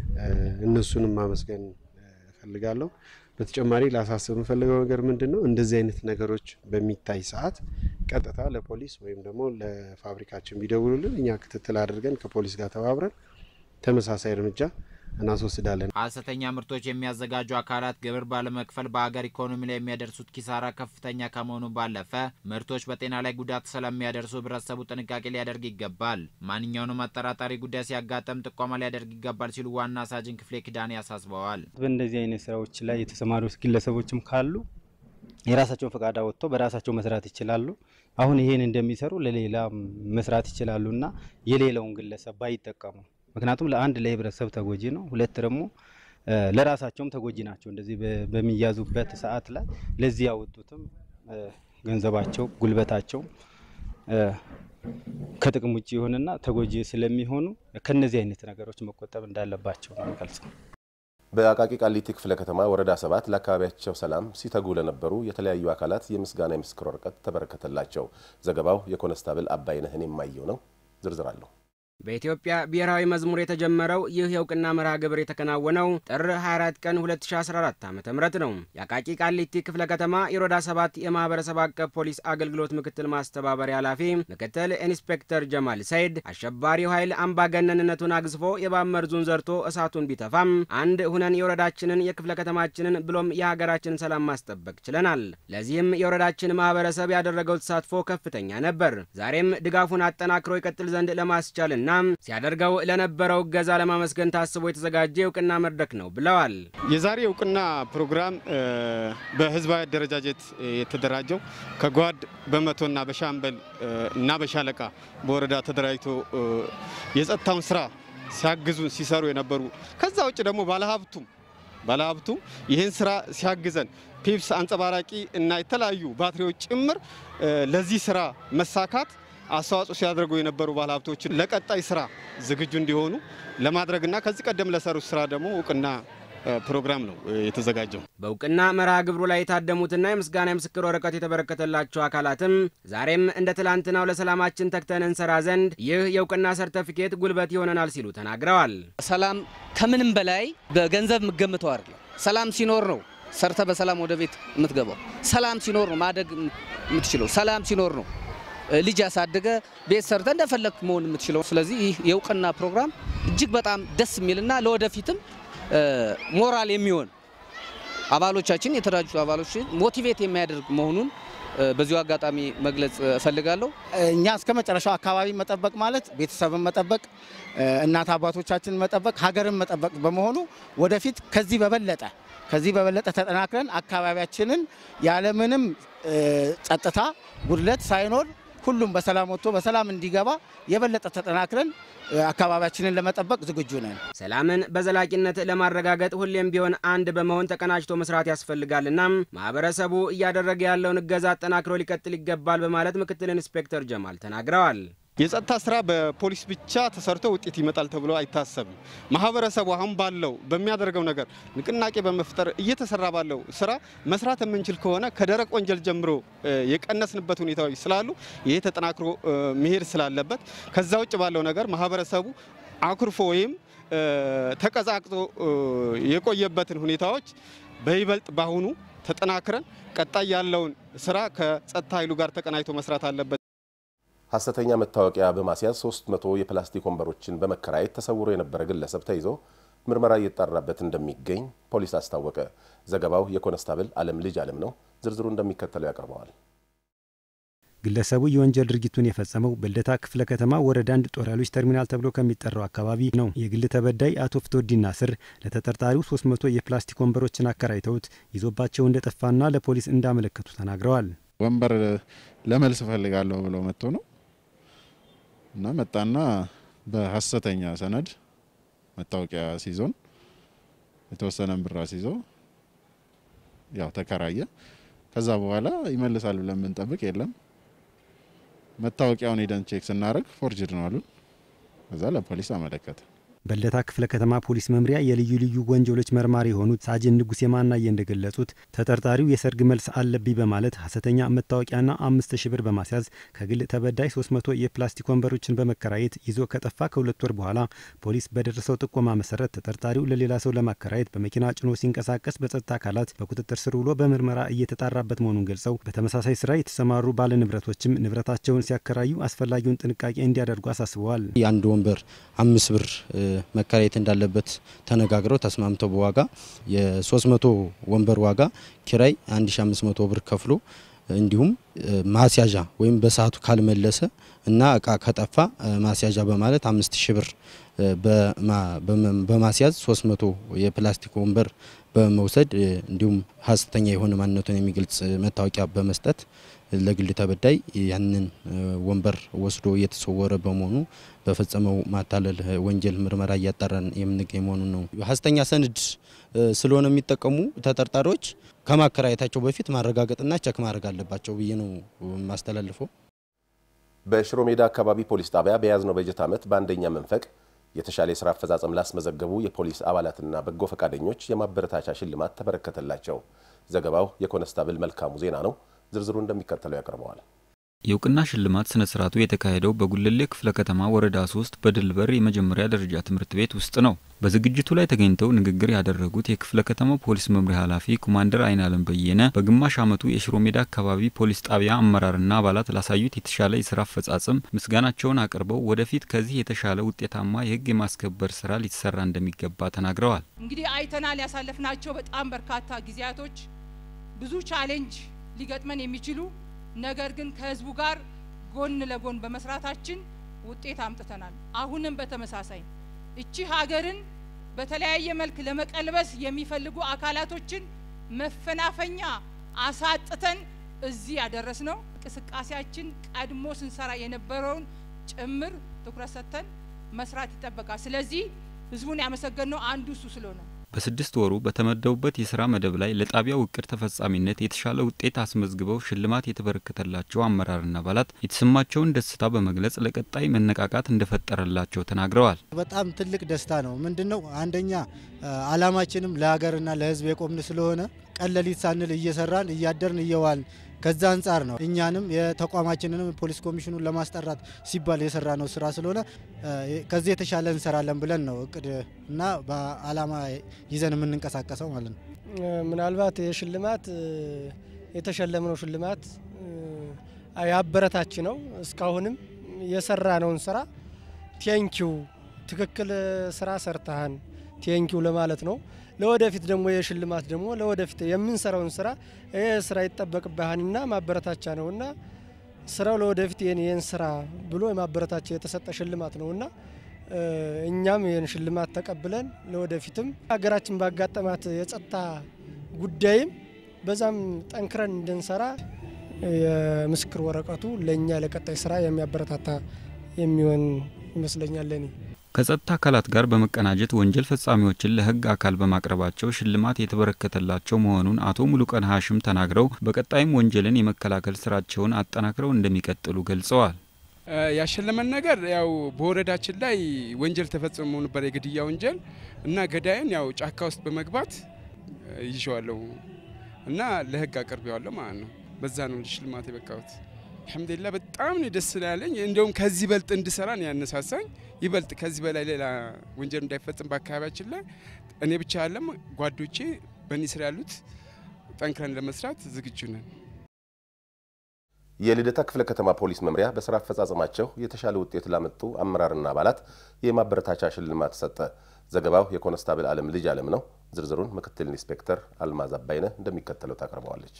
እነሱንም ማመስገን እፈልጋለሁ። በተጨማሪ ላሳስብ የምፈልገው ነገር ምንድን ነው፣ እንደዚህ አይነት ነገሮች በሚታይ ሰዓት ቀጥታ ለፖሊስ ወይም ደግሞ ለፋብሪካችን ቢደውሉልን እኛ ክትትል አድርገን ከፖሊስ ጋር ተባብረን ተመሳሳይ እርምጃ እናስወስዳለን። ሐሰተኛ ምርቶች የሚያዘጋጁ አካላት ግብር ባለመክፈል በሀገር ኢኮኖሚ ላይ የሚያደርሱት ኪሳራ ከፍተኛ ከመሆኑ ባለፈ ምርቶች በጤና ላይ ጉዳት ስለሚያደርሱ ህብረተሰቡ ጥንቃቄ ሊያደርግ ይገባል። ማንኛውንም አጠራጣሪ ጉዳይ ሲያጋጠም ጥቆማ ሊያደርግ ይገባል ሲሉ ዋና ሳጅን ክፍሌ ኪዳኔ ያሳስበዋል። በእንደዚህ አይነት ስራዎች ላይ የተሰማሩ ግለሰቦችም ካሉ የራሳቸውን ፈቃድ አወጥተው በራሳቸው መስራት ይችላሉ። አሁን ይሄን እንደሚሰሩ ለሌላ መስራት ይችላሉ እና የሌላውን ግለሰብ ባይጠቀሙ ምክንያቱም ለአንድ ለህብረተሰብ ተጎጂ ነው፣ ሁለት ደግሞ ለራሳቸውም ተጎጂ ናቸው። እንደዚህ በሚያዙበት ሰዓት ላይ ለዚህ ያወጡትም ገንዘባቸው፣ ጉልበታቸው ከጥቅም ውጭ የሆነና ተጎጂ ስለሚሆኑ ከነዚህ አይነት ነገሮች መቆጠብ እንዳለባቸው ነው የሚገልጸው። በአቃቂ ቃሊቲ ክፍለ ከተማ ወረዳ ሰባት ለአካባቢያቸው ሰላም ሲተጉ ለነበሩ የተለያዩ አካላት የምስጋና የምስክር ወረቀት ተበረከተላቸው። ዘገባው የኮነስታብል አባይነህን የማየው ነው። ዝርዝር አለሁ በኢትዮጵያ ብሔራዊ መዝሙር የተጀመረው ይህ የእውቅና መርሃ ግብር የተከናወነው ጥር 24 ቀን 2014 ዓ ም ነው። የአቃቂ ቃሊቲ ክፍለ ከተማ የሮዳ ሰባት የማህበረሰብ አቀፍ ፖሊስ አገልግሎት ምክትል ማስተባበሪያ ኃላፊ ምክትል ኢንስፔክተር ጀማል ሰይድ አሸባሪው ኃይል አምባገነንነቱን አግዝፎ የባመርዙን ዘርቶ እሳቱን ቢተፋም አንድ ሁነን የወረዳችንን የክፍለ ከተማችንን ብሎም የሀገራችንን ሰላም ማስጠበቅ ችለናል። ለዚህም የወረዳችን ማህበረሰብ ያደረገው ተሳትፎ ከፍተኛ ነበር። ዛሬም ድጋፉን አጠናክሮ ይቀጥል ዘንድ ለማስቻልና ሲያደርገው ለነበረው እገዛ ለማመስገን ታስቦ የተዘጋጀ የእውቅና መድረክ ነው ብለዋል። የዛሬ እውቅና ፕሮግራም በህዝባዊ አደረጃጀት የተደራጀው ከጓድ በመቶና በሻምበል እና በሻለቃ በወረዳ ተደራጅቶ የጸጥታውን ስራ ሲያግዙን ሲሰሩ የነበሩ ከዛ ውጭ ደግሞ ባለሀብቱም ባለሀብቱ ይህን ስራ ሲያግዘን ፒፕስ አንጸባራቂ እና የተለያዩ ባትሪዎች ጭምር ለዚህ ስራ መሳካት አስተዋጽኦ ሲያደርጉ የነበሩ ባለሀብቶችን ለቀጣይ ስራ ዝግጁ እንዲሆኑ ለማድረግና ከዚህ ቀደም ለሰሩት ስራ ደግሞ እውቅና ፕሮግራም ነው የተዘጋጀው። በእውቅና መርሃ ግብሩ ላይ የታደሙትና የምስጋና የምስክር ወረቀት የተበረከተላቸው አካላትም ዛሬም እንደ ትላንትናው ለሰላማችን ተግተን እንሰራ ዘንድ ይህ የእውቅና ሰርተፊኬት ጉልበት ይሆነናል ሲሉ ተናግረዋል። ሰላም ከምንም በላይ በገንዘብ የምገምተው አይደለም። ሰላም ሲኖር ነው ሰርተ በሰላም ወደ ቤት የምትገባው። ሰላም ሲኖር ነው ማደግ የምትችለው። ሰላም ሲኖር ነው ልጅ ያሳደገ ቤት ሰርተ እንደፈለግ መሆን የምትችለው። ስለዚህ ይህ የእውቅና ፕሮግራም እጅግ በጣም ደስ የሚልና ለወደፊትም ሞራል የሚሆን አባሎቻችን የተደራጁ አባሎችን ሞቲቬት የሚያደርግ መሆኑን በዚሁ አጋጣሚ መግለጽ እፈልጋለሁ። እኛ እስከ መጨረሻው አካባቢ መጠበቅ ማለት ቤተሰብን መጠበቅ፣ እናት አባቶቻችን መጠበቅ፣ ሀገርን መጠበቅ በመሆኑ ወደፊት ከዚህ በበለጠ ከዚህ በበለጠ ተጠናክረን አካባቢያችንን ያለምንም ጸጥታ ጉድለት ሳይኖር ሁሉም በሰላም ወጥቶ በሰላም እንዲገባ የበለጠ ተጠናክረን አካባቢያችንን ለመጠበቅ ዝግጁ ነን። ሰላምን በዘላቂነት ለማረጋገጥ ሁሌም ቢሆን አንድ በመሆን ተቀናጅቶ መስራት ያስፈልጋልና ማህበረሰቡ እያደረገ ያለውን እገዛ አጠናክሮ ሊቀጥል ይገባል በማለት ምክትል ኢንስፔክተር ጀማል ተናግረዋል። የጸጥታ ስራ በፖሊስ ብቻ ተሰርቶ ውጤት ይመጣል ተብሎ አይታሰብም። ማህበረሰቡ አሁን ባለው በሚያደርገው ነገር ንቅናቄ በመፍጠር እየተሰራ ባለው ስራ መስራት የምንችል ከሆነ ከደረቅ ወንጀል ጀምሮ የቀነስንበት ሁኔታዎች ስላሉ ይሄ ተጠናክሮ መሄድ ስላለበት ከዛ ውጭ ባለው ነገር ማህበረሰቡ አኩርፎ ወይም ተቀዛቅዞ የቆየበትን ሁኔታዎች በይበልጥ በአሁኑ ተጠናክረን ቀጣይ ያለውን ስራ ከጸጥታ ኃይሉ ጋር ተቀናጅቶ መስራት አለበት። ሐሰተኛ መታወቂያ በማስያዝ 300 የፕላስቲክ ወንበሮችን በመከራየት ተሰውሮ የነበረ ግለሰብ ተይዞ ምርመራ እየተጣራበት እንደሚገኝ ፖሊስ አስታወቀ። ዘገባው የኮንስታብል አለም ልጅ አለም ነው። ዝርዝሩ እንደሚከተለው ያቀርበዋል። ግለሰቡ የወንጀል ድርጊቱን የፈጸመው በልደታ ክፍለ ከተማ ወረዳ አንድ ጦር ኃይሎች ተርሚናል ተብሎ ከሚጠራው አካባቢ ነው። የግል ተበዳይ አቶ ፍቶዲና ስር ለተጠርጣሪው 300 የፕላስቲክ ወንበሮችን አከራይተውት ይዞባቸው እንደጠፋና ለፖሊስ እንዳመለከቱ ተናግረዋል። ወንበር ለመልስ እፈልጋለሁ ብሎ መጥቶ ነው እና መጣና በሀሰተኛ ሰነድ መታወቂያ ሲዞን የተወሰነ ብር ሲዞ ያው ተከራየ። ከዛ በኋላ ይመልሳል ብለን ብንጠብቅ የለም። መታወቂያውን ሄደን ቼክ ስናደርግ ፎርጅድ ነው አሉን። ከዛ ለፖሊስ አመለከተ። በልደታ ክፍለ ከተማ ፖሊስ መምሪያ የልዩ ልዩ ወንጀሎች መርማሪ የሆኑት ሳጅን ንጉሴ ማናየ እንደገለጹት ተጠርጣሪው የሰርግ መልስ አለብኝ በማለት ሀሰተኛ መታወቂያና አምስት ሺ ብር በማስያዝ ከግል ተበዳይ 300 የፕላስቲክ ወንበሮችን በመከራየት ይዞ ከጠፋ ከሁለት ወር በኋላ ፖሊስ በደረሰው ጥቆማ መሰረት ተጠርጣሪው ለሌላ ሰው ለማከራየት በመኪና ጭኖ ሲንቀሳቀስ በጸጥታ አካላት በቁጥጥር ስር ውሎ በምርመራ እየተጣራበት መሆኑን ገልጸው በተመሳሳይ ስራ የተሰማሩ ባለ ንብረቶችም ንብረታቸውን ሲያከራዩ አስፈላጊውን ጥንቃቄ እንዲያደርጉ አሳስበዋል። የአንድ ወንበር አምስት ብር መከራየት እንዳለበት ተነጋግረው ተስማምተው በዋጋ የ300 ወንበር ዋጋ ኪራይ 1500 ብር ከፍሎ እንዲሁም ማስያዣ ወይም በሰዓቱ ካልመለሰ እና እቃ ከጠፋ ማስያዣ በማለት 5000 ብር በማስያዝ 300 የፕላስቲክ ወንበር በመውሰድ እንዲሁም ሀሰተኛ የሆነ ማንነቱን የሚገልጽ መታወቂያ በመስጠት ለግል ተበዳይ ያንን ወንበር ወስዶ እየተሰወረ በመሆኑ በፈጸመው ማታለል ወንጀል ምርመራ እያጣራን የምንገኝ መሆኑን ነው። ሀሰተኛ ሰነድ ስለሆነ የሚጠቀሙ ተጠርጣሪዎች ከማከራየታቸው በፊት ማረጋገጥና ቸክ ማድረግ አለባቸው ብዬ ነው የማስተላልፈው። በሽሮ ሜዳ አካባቢ ፖሊስ ጣቢያ በያዝነው በጀት ዓመት በአንደኛ መንፈቅ የተሻለ የስራ አፈጻጸም ላስመዘገቡ የፖሊስ አባላትና በጎ ፈቃደኞች የማበረታቻ ሽልማት ተበረከተላቸው። ዘገባው የኮነስታብል መልካሙ ዜና ነው። ዝርዝሩ እንደሚከተለው ያቀርበዋል። የእውቅና ሽልማት ስነ ስርዓቱ የተካሄደው በጉለሌ ክፍለ ከተማ ወረዳ ሶስት በድልበር የመጀመሪያ ደረጃ ትምህርት ቤት ውስጥ ነው። በዝግጅቱ ላይ ተገኝተው ንግግር ያደረጉት የክፍለ ከተማው ፖሊስ መምሪያ ኃላፊ ኮማንደር አይናለም በየነ በግማሽ ዓመቱ የሽሮ ሜዳ አካባቢ ፖሊስ ጣቢያ አመራርና አባላት ላሳዩት የተሻለ የስራ አፈጻጸም ምስጋናቸውን አቅርበው ወደፊት ከዚህ የተሻለ ውጤታማ የህግ የማስከበር ስራ ሊሰራ እንደሚገባ ተናግረዋል። እንግዲህ አይተናል ያሳለፍናቸው በጣም በርካታ ጊዜያቶች ብዙ ቻሌንጅ ሊገጥመን የሚችሉ ነገር ግን ከህዝቡ ጋር ጎን ለጎን በመስራታችን ውጤት አምጥተናል። አሁንም በተመሳሳይ እቺ ሀገርን በተለያየ መልክ ለመቀልበስ የሚፈልጉ አካላቶችን መፈናፈኛ አሳጥተን እዚህ ያደረስ ነው። እንቅስቃሴያችን ቀድሞ ስንሰራ የነበረውን ጭምር ትኩረት ሰጥተን መስራት ይጠበቃል። ስለዚህ ህዝቡን ያመሰገንነው አንዱ እሱ ስለሆነ በስድስት ወሩ በተመደቡበት የስራ መደብ ላይ ለጣቢያው እቅድ ተፈጻሚነት የተሻለ ውጤት አስመዝግበው ሽልማት የተበረከተላቸው አመራርና አባላት የተሰማቸውን ደስታ በመግለጽ ለቀጣይ መነቃቃት እንደፈጠረላቸው ተናግረዋል። በጣም ትልቅ ደስታ ነው። ምንድን ነው አንደኛ አላማችንም ለሀገርና ለህዝብ የቆምን ስለሆነ ቀን ሌሊት ሳንል እየሰራን እያደርን እየዋልን ከዛ አንጻር ነው እኛንም የተቋማችንንም ፖሊስ ኮሚሽኑን ለማስጠራት ሲባል የሰራ ነው ስራ ስለሆነ ከዚህ የተሻለ እንሰራለን ብለን ነው እቅድ እና በአላማ ይዘን የምንንቀሳቀሰው ማለት ነው። ምናልባት የሽልማት የተሸለምነው ሽልማት ያበረታች ነው። እስካሁንም የሰራነውን ስራ ቴንኪው ትክክል ስራ ሰርተሃን ቴንኪው ለማለት ነው። ለወደፊት ደግሞ የሽልማት ደግሞ ለወደፊት የምንሰራውን ስራ ይህ ስራ ይጠበቅብሃንና ማበረታቻ ነውና ስራው ለወደፊት ይህን ይህን ስራ ብሎ የማበረታቻ የተሰጠ ሽልማት ነውና እኛም ይህን ሽልማት ተቀብለን ለወደፊትም ሀገራችን ባጋጠማት የጸጥታ ጉዳይም በዛም ጠንክረን እንድንሰራ የምስክር ወረቀቱ ለእኛ ለቀጣይ ስራ የሚያበረታታ የሚሆን ይመስለኛል ለኔ። ከጸጥታ አካላት ጋር በመቀናጀት ወንጀል ፈጻሚዎችን ለሕግ አካል በማቅረባቸው ሽልማት የተበረከተላቸው መሆኑን አቶ ሙሉቀን ሀሽም ተናግረው በቀጣይም ወንጀልን የመከላከል ስራቸውን አጠናክረው እንደሚቀጥሉ ገልጸዋል። ያሸለመን ነገር ያው በወረዳችን ላይ ወንጀል ተፈጽሞ ነበር፣ የግድያ ወንጀል እና ገዳይን ያው ጫካ ውስጥ በመግባት ይዤዋለሁ እና ለሕግ አቅርቤዋለሁ ማለት ነው። በዛ ነው ሽልማት የበቃሁት። አልሐምዱሊላ በጣም ነው ደስ ያለኝ። እንደውም ከዚህ በልጥ እንድሰራ ነው ያነሳሳኝ። ይበልጥ ከዚህ በላይ ሌላ ወንጀል እንዳይፈጽም በአካባቢያችን ላይ እኔ ብቻ ያለም ጓዶቼ በእኔ ስር ያሉት ጠንክረን ለመስራት ዝግጁ ነን። የልደታ ክፍለ ከተማ ፖሊስ መምሪያ በስራ አፈጻጸማቸው የተሻለ ውጤት ላመጡ አመራርና አባላት የማበረታቻ ሽልማት ሰጠ። ዘገባው የኮንስታብል አለም ልጅ አለም ነው። ዝርዝሩን ምክትል ኢንስፔክተር አልማዝ አባይነህ እንደሚከተለው ታቀርበዋለች።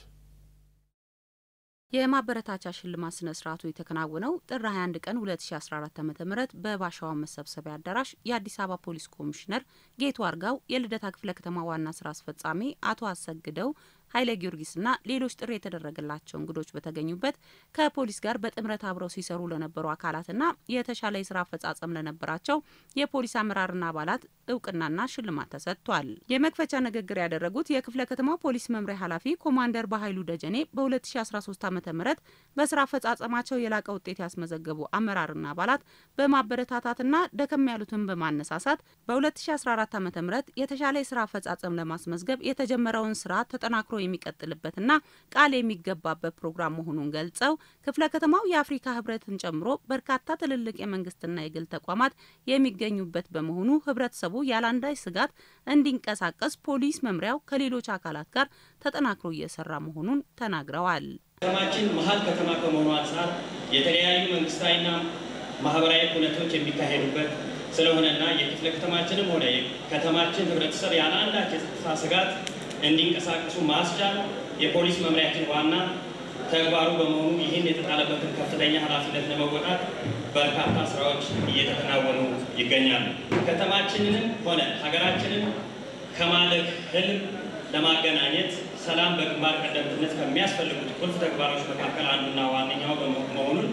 የማበረታቻ ሽልማት ስነ ስርዓቱ የተከናወነው ጥር 21 ቀን 2014 ዓ ም በባሻዋ መሰብሰቢያ አዳራሽ የአዲስ አበባ ፖሊስ ኮሚሽነር ጌቱ አርጋው፣ የልደታ ክፍለ ከተማ ዋና ስራ አስፈጻሚ አቶ አሰግደው ኃይለ ጊዮርጊስና ሌሎች ጥሪ የተደረገላቸው እንግዶች በተገኙበት ከፖሊስ ጋር በጥምረት አብረው ሲሰሩ ለነበሩ አካላትና የተሻለ የስራ አፈጻጸም ለነበራቸው የፖሊስ አመራርና አባላት እውቅናና ሽልማት ተሰጥቷል። የመክፈቻ ንግግር ያደረጉት የክፍለ ከተማ ፖሊስ መምሪያ ኃላፊ ኮማንደር በኃይሉ ደጀኔ በ2013 ዓ ም በስራ አፈጻጸማቸው የላቀ ውጤት ያስመዘገቡ አመራርና አባላት በማበረታታትና ደከም ያሉትን በማነሳሳት በ2014 ዓ ም የተሻለ የስራ አፈጻጸም ለማስመዝገብ የተጀመረውን ስራ ተጠናክሮ የሚቀጥልበትና ቃል የሚገባበት ፕሮግራም መሆኑን ገልጸው ክፍለ ከተማው የአፍሪካ ህብረትን ጨምሮ በርካታ ትልልቅ የመንግስትና የግል ተቋማት የሚገኙበት በመሆኑ ህብረተሰቡ ያለአንዳች ስጋት እንዲንቀሳቀስ ፖሊስ መምሪያው ከሌሎች አካላት ጋር ተጠናክሮ እየሰራ መሆኑን ተናግረዋል። ከተማችን መሀል ከተማ ከመሆኑ አንጻር የተለያዩ መንግስታዊና ማህበራዊ ኩነቶች የሚካሄዱበት ስለሆነና የክፍለ ከተማችንም ሆነ የከተማችን ህብረተሰብ ያለ አንዳች የጸጥታ ስጋት እንዲንቀሳቀሱ ማስቻል የፖሊስ መምሪያችን ዋና ተግባሩ በመሆኑ ይህን የተጣለበትን ከፍተኛ ኃላፊነት ለመወጣት በርካታ ስራዎች እየተከናወኑ ይገኛሉ። ከተማችንንም ሆነ ሀገራችንን ከማለቅ ህልም ለማገናኘት ሰላም በግንባር ቀደምትነት ከሚያስፈልጉት ቁልፍ ተግባሮች መካከል አንዱና ዋነኛው መሆኑን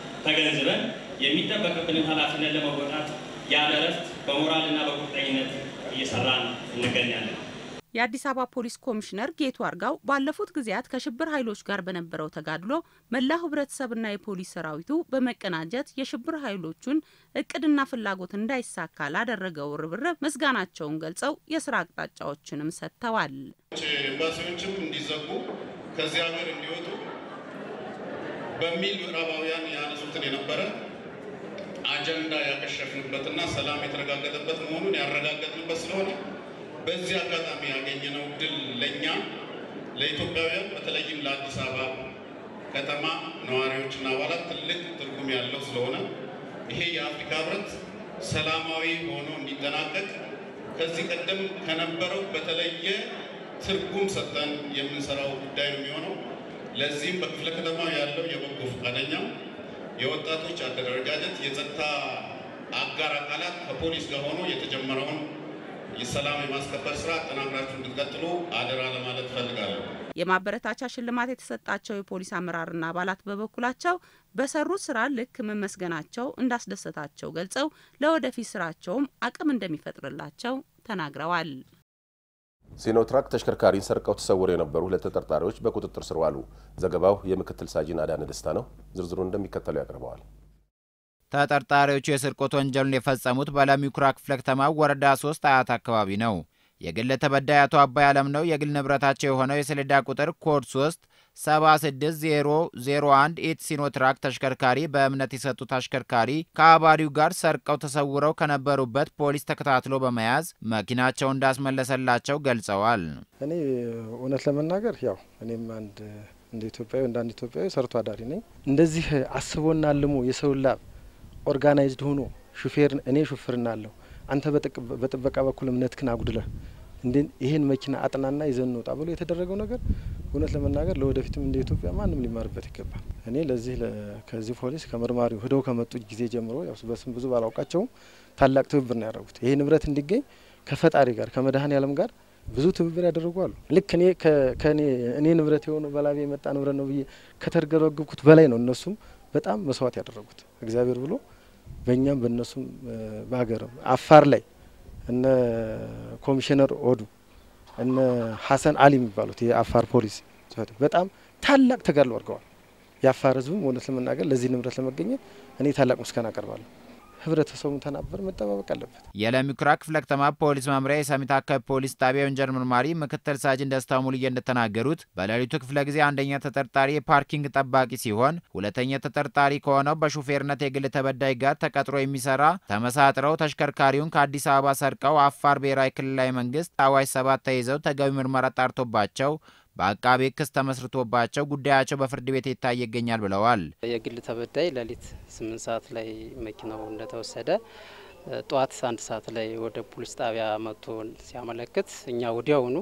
ተገንዝበን የሚጠበቅብንን ኃላፊነት ለመወጣት ያለ እረፍት በሞራልና በቁርጠኝነት እየሰራን እንገኛለን። የአዲስ አበባ ፖሊስ ኮሚሽነር ጌቱ አርጋው ባለፉት ጊዜያት ከሽብር ኃይሎች ጋር በነበረው ተጋድሎ መላው ህብረተሰብና የፖሊስ ሰራዊቱ በመቀናጀት የሽብር ኃይሎቹን እቅድና ፍላጎት እንዳይሳካ ላደረገው ርብርብ ምስጋናቸውን ገልጸው የስራ አቅጣጫዎችንም ሰጥተዋል። ኤምባሲዎችም እንዲዘጉ ከዚህ ሀገር እንዲወጡ በሚል ምዕራባውያን ያነሱትን የነበረ አጀንዳ ያከሸፍንበትና ሰላም የተረጋገጠበት መሆኑን ያረጋገጥንበት ስለሆነ በዚህ አጋጣሚ ያገኘነው ድል ለእኛ ለኢትዮጵያውያን በተለይም ለአዲስ አበባ ከተማ ነዋሪዎችና አባላት ትልቅ ትርጉም ያለው ስለሆነ ይሄ የአፍሪካ ህብረት ሰላማዊ ሆኖ እንዲጠናቀቅ ከዚህ ቀደም ከነበረው በተለየ ትርጉም ሰጥተን የምንሰራው ጉዳይ ነው የሚሆነው። ለዚህም በክፍለ ከተማ ያለው የበጎ ፈቃደኛ የወጣቶች አደረጃጀት፣ የጸጥታ አጋር አካላት ከፖሊስ ጋር ሆኖ የተጀመረውን የሰላም የማስከበር ስራ አጠናክራችሁ እንድትቀጥሉ አደራ ለማለት እፈልጋለሁ። የማበረታቻ ሽልማት የተሰጣቸው የፖሊስ አመራርና አባላት በበኩላቸው በሰሩት ስራ ልክ መመስገናቸው እንዳስደሰታቸው ገልጸው ለወደፊት ስራቸውም አቅም እንደሚፈጥርላቸው ተናግረዋል። ሲኖትራክ ተሽከርካሪን ሰርቀው ተሰውረው የነበሩ ሁለት ተጠርጣሪዎች በቁጥጥር ስር ዋሉ። ዘገባው የምክትል ሳጅን አዳነ ደስታ ነው። ዝርዝሩን እንደሚከተለው ያቀርበዋል። ተጠርጣሪዎቹ የስርቆት ወንጀሉን የፈጸሙት በለሚ ኩራ ክፍለ ከተማ ወረዳ ሶስት አያት አካባቢ ነው። የግል ተበዳይ አቶ አባይ አለም ነው የግል ንብረታቸው የሆነው የሰሌዳ ቁጥር ኮድ 3 76001 ኢት ሲኖትራክ ተሽከርካሪ በእምነት የሰጡት አሽከርካሪ ከአባሪው ጋር ሰርቀው ተሰውረው ከነበሩበት ፖሊስ ተከታትሎ በመያዝ መኪናቸው እንዳስመለሰላቸው ገልጸዋል። እኔ እውነት ለመናገር ያው እኔም አንድ እንደ ኢትዮጵያዊ እንደ አንድ ኢትዮጵያዊ ሰርቶ አዳሪ ነኝ። እንደዚህ አስቦና አልሞ የሰው ላብ ኦርጋናይዝድ ሆኖ ሹፌር እኔ ሹፍርና አለሁ አንተ በጥበቃ በኩል እምነትክን አጉድለህ እንዴ ይሄን መኪና አጥናና ይዘን እንውጣ ብሎ የተደረገው ነገር እውነት ለመናገር ለወደፊትም እንደ ኢትዮጵያ ማንም ሊማርበት ይገባል። እኔ ለዚህ ከዚህ ፖሊስ ከመርማሪው ሂደው ከመጡ ጊዜ ጀምሮ ያው በስም ብዙ ባላውቃቸውም ታላቅ ትብብር ነው ያደረጉት። ይሄ ንብረት እንዲገኝ ከፈጣሪ ጋር ከመድኃኔ ዓለም ጋር ብዙ ትብብር ያደረጉ አሉ። ልክ እኔ ከእኔ እኔ ንብረት የሆነ በላቤ የመጣ ንብረት ነው ብዬ ከተርገረገብኩት በላይ ነው እነሱም በጣም መስዋዕት ያደረጉት እግዚአብሔር ብሎ በእኛም በእነሱም በሀገርም አፋር ላይ እነ ኮሚሽነር ኦዱ እነ ሀሰን አሊ የሚባሉት የአፋር ፖሊስ በጣም ታላቅ ተጋድሎ አድርገዋል። የአፋር ሕዝብም እውነት ለመናገር ለዚህ ንብረት ለመገኘት እኔ ታላቅ ምስጋና አቀርባለሁ። ህብረተሰቡን ተናበር መጠባበቅ አለበት። የለሚ ኩራ ክፍለ ከተማ ፖሊስ መምሪያ የሰሚት አካባቢ ፖሊስ ጣቢያ የወንጀል መርማሪ ምክትል ሳጅን ደስታ ሙሉዬ እንደተናገሩት በሌሊቱ ክፍለ ጊዜ አንደኛ ተጠርጣሪ የፓርኪንግ ጠባቂ ሲሆን ሁለተኛ ተጠርጣሪ ከሆነው በሹፌርነት የግል ተበዳይ ጋር ተቀጥሮ የሚሰራ ተመሳጥረው ተሽከርካሪውን ከአዲስ አበባ ሰርቀው አፋር ብሔራዊ ክልላዊ መንግስት አዋሽ ሰባት ተይዘው ተገቢ ምርመራ ጣርቶባቸው በአቃቤ ክስ ተመስርቶባቸው ጉዳያቸው በፍርድ ቤት ይታይ ይገኛል ብለዋል። የግል ተበዳይ ሌሊት ስምንት ሰዓት ላይ መኪናው እንደተወሰደ ጠዋት አንድ ሰዓት ላይ ወደ ፖሊስ ጣቢያ መጥቶ ሲያመለክት እኛ ወዲያውኑ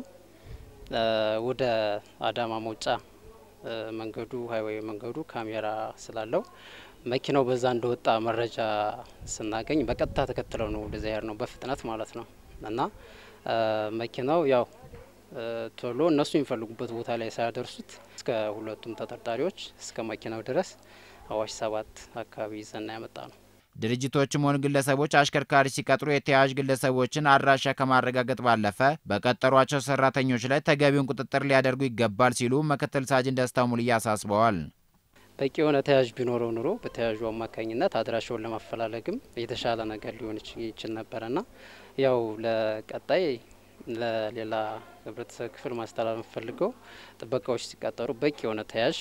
ወደ አዳማ መውጫ መንገዱ ሀይዌይ መንገዱ ካሜራ ስላለው መኪናው በዛ እንደወጣ መረጃ ስናገኝ በቀጥታ ተከትለው ነው ወደዚያ ያር ነው በፍጥነት ማለት ነው እና መኪናው ያው ቶሎ እነሱ የሚፈልጉበት ቦታ ላይ ሳያደርሱት እስከ ሁለቱም ተጠርጣሪዎች እስከ መኪናው ድረስ አዋሽ ሰባት አካባቢ ይዘና ያመጣ ነው። ድርጅቶችም ሆኑ ግለሰቦች አሽከርካሪ ሲቀጥሩ የተያያዥ ግለሰቦችን አድራሻ ከማረጋገጥ ባለፈ በቀጠሯቸው ሰራተኞች ላይ ተገቢውን ቁጥጥር ሊያደርጉ ይገባል ሲሉ ምክትል ሳጅን ደስታ ሙልዬ አሳስበዋል። በቂ የሆነ ተያዥ ቢኖረው ኑሮ በተያዡ አማካኝነት አድራሻውን ለማፈላለግም የተሻለ ነገር ሊሆን ይችል ነበረና ያው ለቀጣይ ለሌላ ህብረተሰብ ክፍል ማስተላለፍ ፈልገው ጥበቃዎች ሲቀጠሩ በቂ የሆነ ተያዥ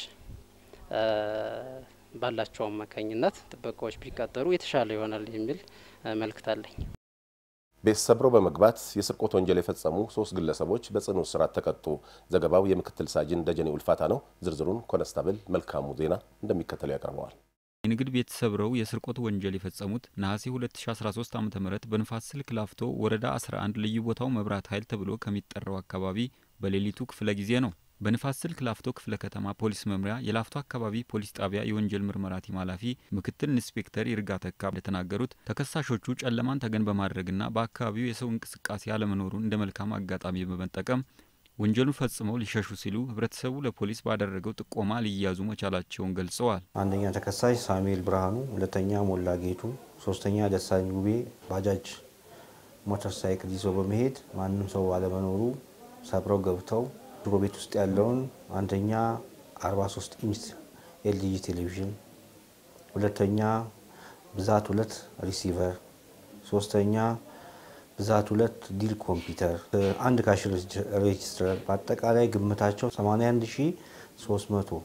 ባላቸው አማካኝነት ጥበቃዎች ቢቀጠሩ የተሻለ ይሆናል የሚል መልእክት አለኝ። ቤት ሰብረው በመግባት የስርቆት ወንጀል የፈጸሙ ሶስት ግለሰቦች በጽኑ እስራት ተቀጡ። ዘገባው የምክትል ሳጅን ደጀኔ ውልፋታ ነው። ዝርዝሩን ኮነስታብል መልካሙ ዜና እንደሚከተለው ያቀርበዋል። የንግድ ቤት ሰብረው የስርቆት ወንጀል የፈጸሙት ነሐሴ 2013 ዓ ም በንፋስ ስልክ ላፍቶ ወረዳ 11 ልዩ ቦታው መብራት ኃይል ተብሎ ከሚጠራው አካባቢ በሌሊቱ ክፍለ ጊዜ ነው። በንፋስ ስልክ ላፍቶ ክፍለ ከተማ ፖሊስ መምሪያ የላፍቶ አካባቢ ፖሊስ ጣቢያ የወንጀል ምርመራ ቲም ኃላፊ ምክትል ኢንስፔክተር ይርጋ ተካ እንደተናገሩት ተከሳሾቹ ጨለማን ተገን በማድረግና በአካባቢው የሰው እንቅስቃሴ አለመኖሩን እንደ መልካም አጋጣሚ በመጠቀም ወንጀሉን ፈጽመው ሊሸሹ ሲሉ ህብረተሰቡ ለፖሊስ ባደረገው ጥቆማ ሊያዙ መቻላቸውን ገልጸዋል። አንደኛ ተከሳሽ ሳሙኤል ብርሃኑ፣ ሁለተኛ ሞላ ጌቱ፣ ሶስተኛ ደሳኝ ውቤ ባጃጅ ሞተር ሳይክል ይዘው በመሄድ ማንም ሰው አለመኖሩ ሰብረው ገብተው ድሮ ቤት ውስጥ ያለውን አንደኛ 43 ኢንች ኤልጂ ቴሌቪዥን፣ ሁለተኛ ብዛት ሁለት ሪሲቨር፣ ሶስተኛ ብዛት ሁለት ዲል ኮምፒውተር፣ አንድ ካሽ ሬጅስተር በአጠቃላይ ግምታቸው 81300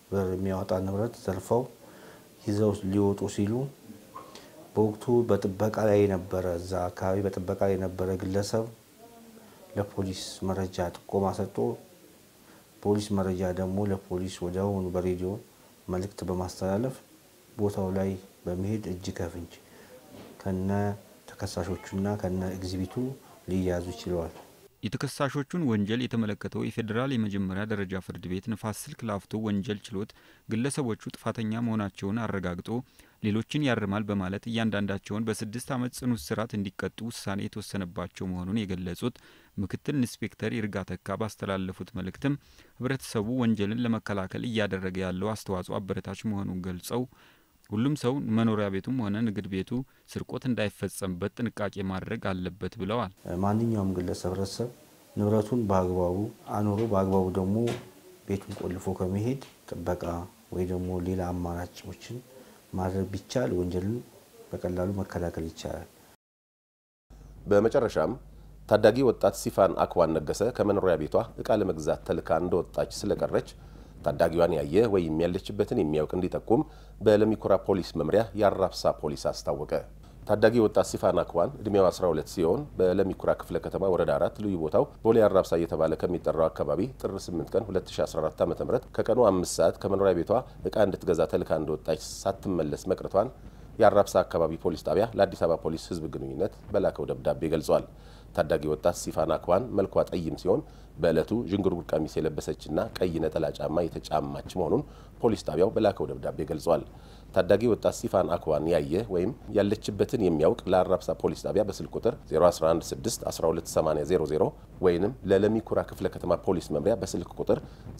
ብር የሚያወጣ ንብረት ዘርፈው ይዘው ሊወጡ ሲሉ በወቅቱ በጥበቃ ላይ የነበረ እዛ አካባቢ በጥበቃ ላይ የነበረ ግለሰብ ለፖሊስ መረጃ ጥቆማ ሰጥቶ ፖሊስ መረጃ ደግሞ ለፖሊስ ወዲያውኑ በሬዲዮ መልእክት በማስተላለፍ ቦታው ላይ በመሄድ እጅ ከፍንጅ ከነ ተከሳሾቹና ከነ ኤግዚቢቱ ሊያዙ ችለዋል። የተከሳሾቹን ወንጀል የተመለከተው የፌዴራል የመጀመሪያ ደረጃ ፍርድ ቤት ንፋስ ስልክ ላፍቶ ወንጀል ችሎት ግለሰቦቹ ጥፋተኛ መሆናቸውን አረጋግጦ ሌሎችን ያርማል በማለት እያንዳንዳቸውን በስድስት ዓመት ጽኑ እስራት እንዲቀጡ ውሳኔ የተወሰነባቸው መሆኑን የገለጹት ምክትል ኢንስፔክተር ይርጋ ተካ ባስተላለፉት መልእክትም ህብረተሰቡ ወንጀልን ለመከላከል እያደረገ ያለው አስተዋጽኦ አበረታች መሆኑን ገልጸው ሁሉም ሰው መኖሪያ ቤቱም ሆነ ንግድ ቤቱ ስርቆት እንዳይፈጸምበት ጥንቃቄ ማድረግ አለበት ብለዋል። ማንኛውም ግለሰብ ህብረተሰብ ንብረቱን በአግባቡ አኑሮ በአግባቡ ደግሞ ቤቱን ቆልፎ ከመሄድ ጥበቃ ወይ ደግሞ ሌላ አማራጮችን ማድረግ ቢቻል ወንጀልን በቀላሉ መከላከል ይቻላል። በመጨረሻም ታዳጊ ወጣት ሲፋን አክዋን ነገሰ ከመኖሪያ ቤቷ እቃ ለመግዛት ተልካ እንደወጣች ስለቀረች ታዳጊዋን ያየ ወይም ያለችበትን የሚያውቅ እንዲጠቁም በለሚኩራ ፖሊስ መምሪያ የአራብሳ ፖሊስ አስታወቀ። ታዳጊ ወጣት ሲፋን አክዋን እድሜው 12 ሲሆን በለሚኩራ ክፍለ ከተማ ወረዳ አራት ልዩ ቦታው ቦሌ አራብሳ እየተባለ ከሚጠራው አካባቢ ጥር 8 ቀን 2014 ዓ ም ከቀኑ አምስት ሰዓት ከመኖሪያ ቤቷ እቃ እንድትገዛ ተልካ እንደወጣች ሳትመለስ መቅረቷን የአራብሳ አካባቢ ፖሊስ ጣቢያ ለአዲስ አበባ ፖሊስ ሕዝብ ግንኙነት በላከው ደብዳቤ ገልጿል። ታዳጊ ወጣት ሲፋን አክዋን መልኳ ጠይም ሲሆን በዕለቱ ዥንጉርጉር ቀሚስ የለበሰችና ቀይ ነጠላ ጫማ የተጫማች መሆኑን ፖሊስ ጣቢያው በላከው ደብዳቤ ገልጿል። ታዳጊ ወጣት ሲፋን አክዋን ያየ ወይም ያለችበትን የሚያውቅ ለአራብሳ ፖሊስ ጣቢያ በስልክ ቁጥር 0116128000 ወይንም ለለሚኩራ ክፍለ ከተማ ፖሊስ መምሪያ በስልክ ቁጥር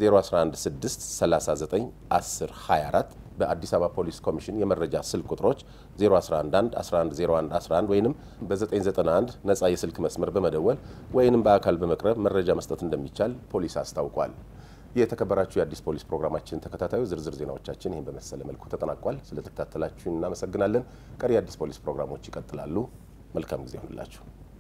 0116391024 በአዲስ አበባ ፖሊስ ኮሚሽን የመረጃ ስልክ ቁጥሮች 0111110111 ወይንም በ991 ነጻ የስልክ መስመር በመደወል ወይንም በአካል በመቅረብ መረጃ መስጠት እንደሚቻል ፖሊስ አስታውቋል። የተከበራችሁ የአዲስ ፖሊስ ፕሮግራማችን ተከታታዩ ዝርዝር ዜናዎቻችን ይህን በመሰለ መልኩ ተጠናቋል። ስለተከታተላችሁ እናመሰግናለን። ቀሪ የአዲስ ፖሊስ ፕሮግራሞች ይቀጥላሉ። መልካም ጊዜ ይሁንላችሁ።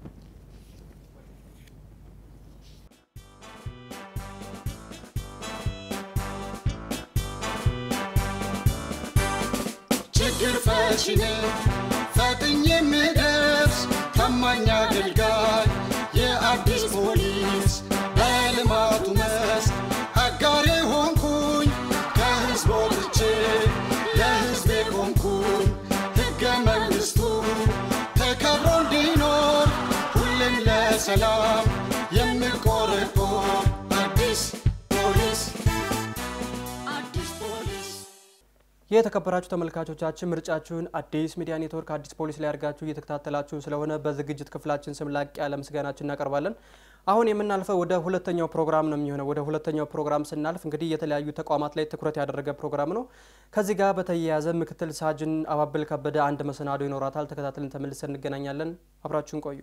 ችግር ፈቺ ነኝ ፈጥኜ የምደርስ ታማኝ አገልጋይ የአዲስ ፖሊስ በልማቱ መስክ አጋሬ ሆንኩኝ ከህዝብ ወጥቼ ለህዝቤ ቆምኩኝ ሕገ መንግሥቱ ተከብሮ እንዲኖር ሁሌም ለሰላም የምቆረቆር አዲስ ፖሊስ አዲስ ፖሊስ የተከበራችሁ ተመልካቾቻችን ምርጫችሁን አዲስ ሚዲያ ኔትወርክ አዲስ ፖሊስ ላይ አድርጋችሁ እየተከታተላችሁን ስለሆነ በዝግጅት ክፍላችን ስም ላቅ ያለ ምስጋናችን እናቀርባለን። አሁን የምናልፈው ወደ ሁለተኛው ፕሮግራም ነው የሚሆነው። ወደ ሁለተኛው ፕሮግራም ስናልፍ እንግዲህ የተለያዩ ተቋማት ላይ ትኩረት ያደረገ ፕሮግራም ነው። ከዚህ ጋር በተያያዘ ምክትል ሳጅን አባብል ከበደ አንድ መሰናዶ ይኖራታል። ተከታትለን ተመልሰን እንገናኛለን። አብራችሁን ቆዩ።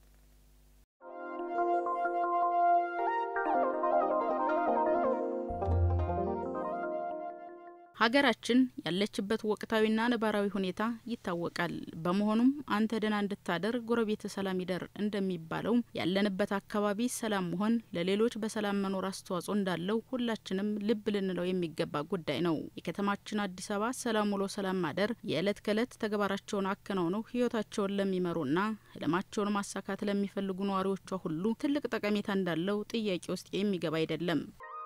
ሀገራችን ያለችበት ወቅታዊና ነባራዊ ሁኔታ ይታወቃል። በመሆኑም አንተ ደህና እንድታደር ጎረቤት ሰላም ይደር እንደሚባለው ያለንበት አካባቢ ሰላም መሆን ለሌሎች በሰላም መኖር አስተዋጽኦ እንዳለው ሁላችንም ልብ ልንለው የሚገባ ጉዳይ ነው። የከተማችን አዲስ አበባ ሰላም ውሎ ሰላም ማደር የዕለት ከዕለት ተግባራቸውን አከናውነው ህይወታቸውን ለሚመሩና ህልማቸውን ማሳካት ለሚፈልጉ ነዋሪዎቿ ሁሉ ትልቅ ጠቀሜታ እንዳለው ጥያቄ ውስጥ የሚገባ አይደለም።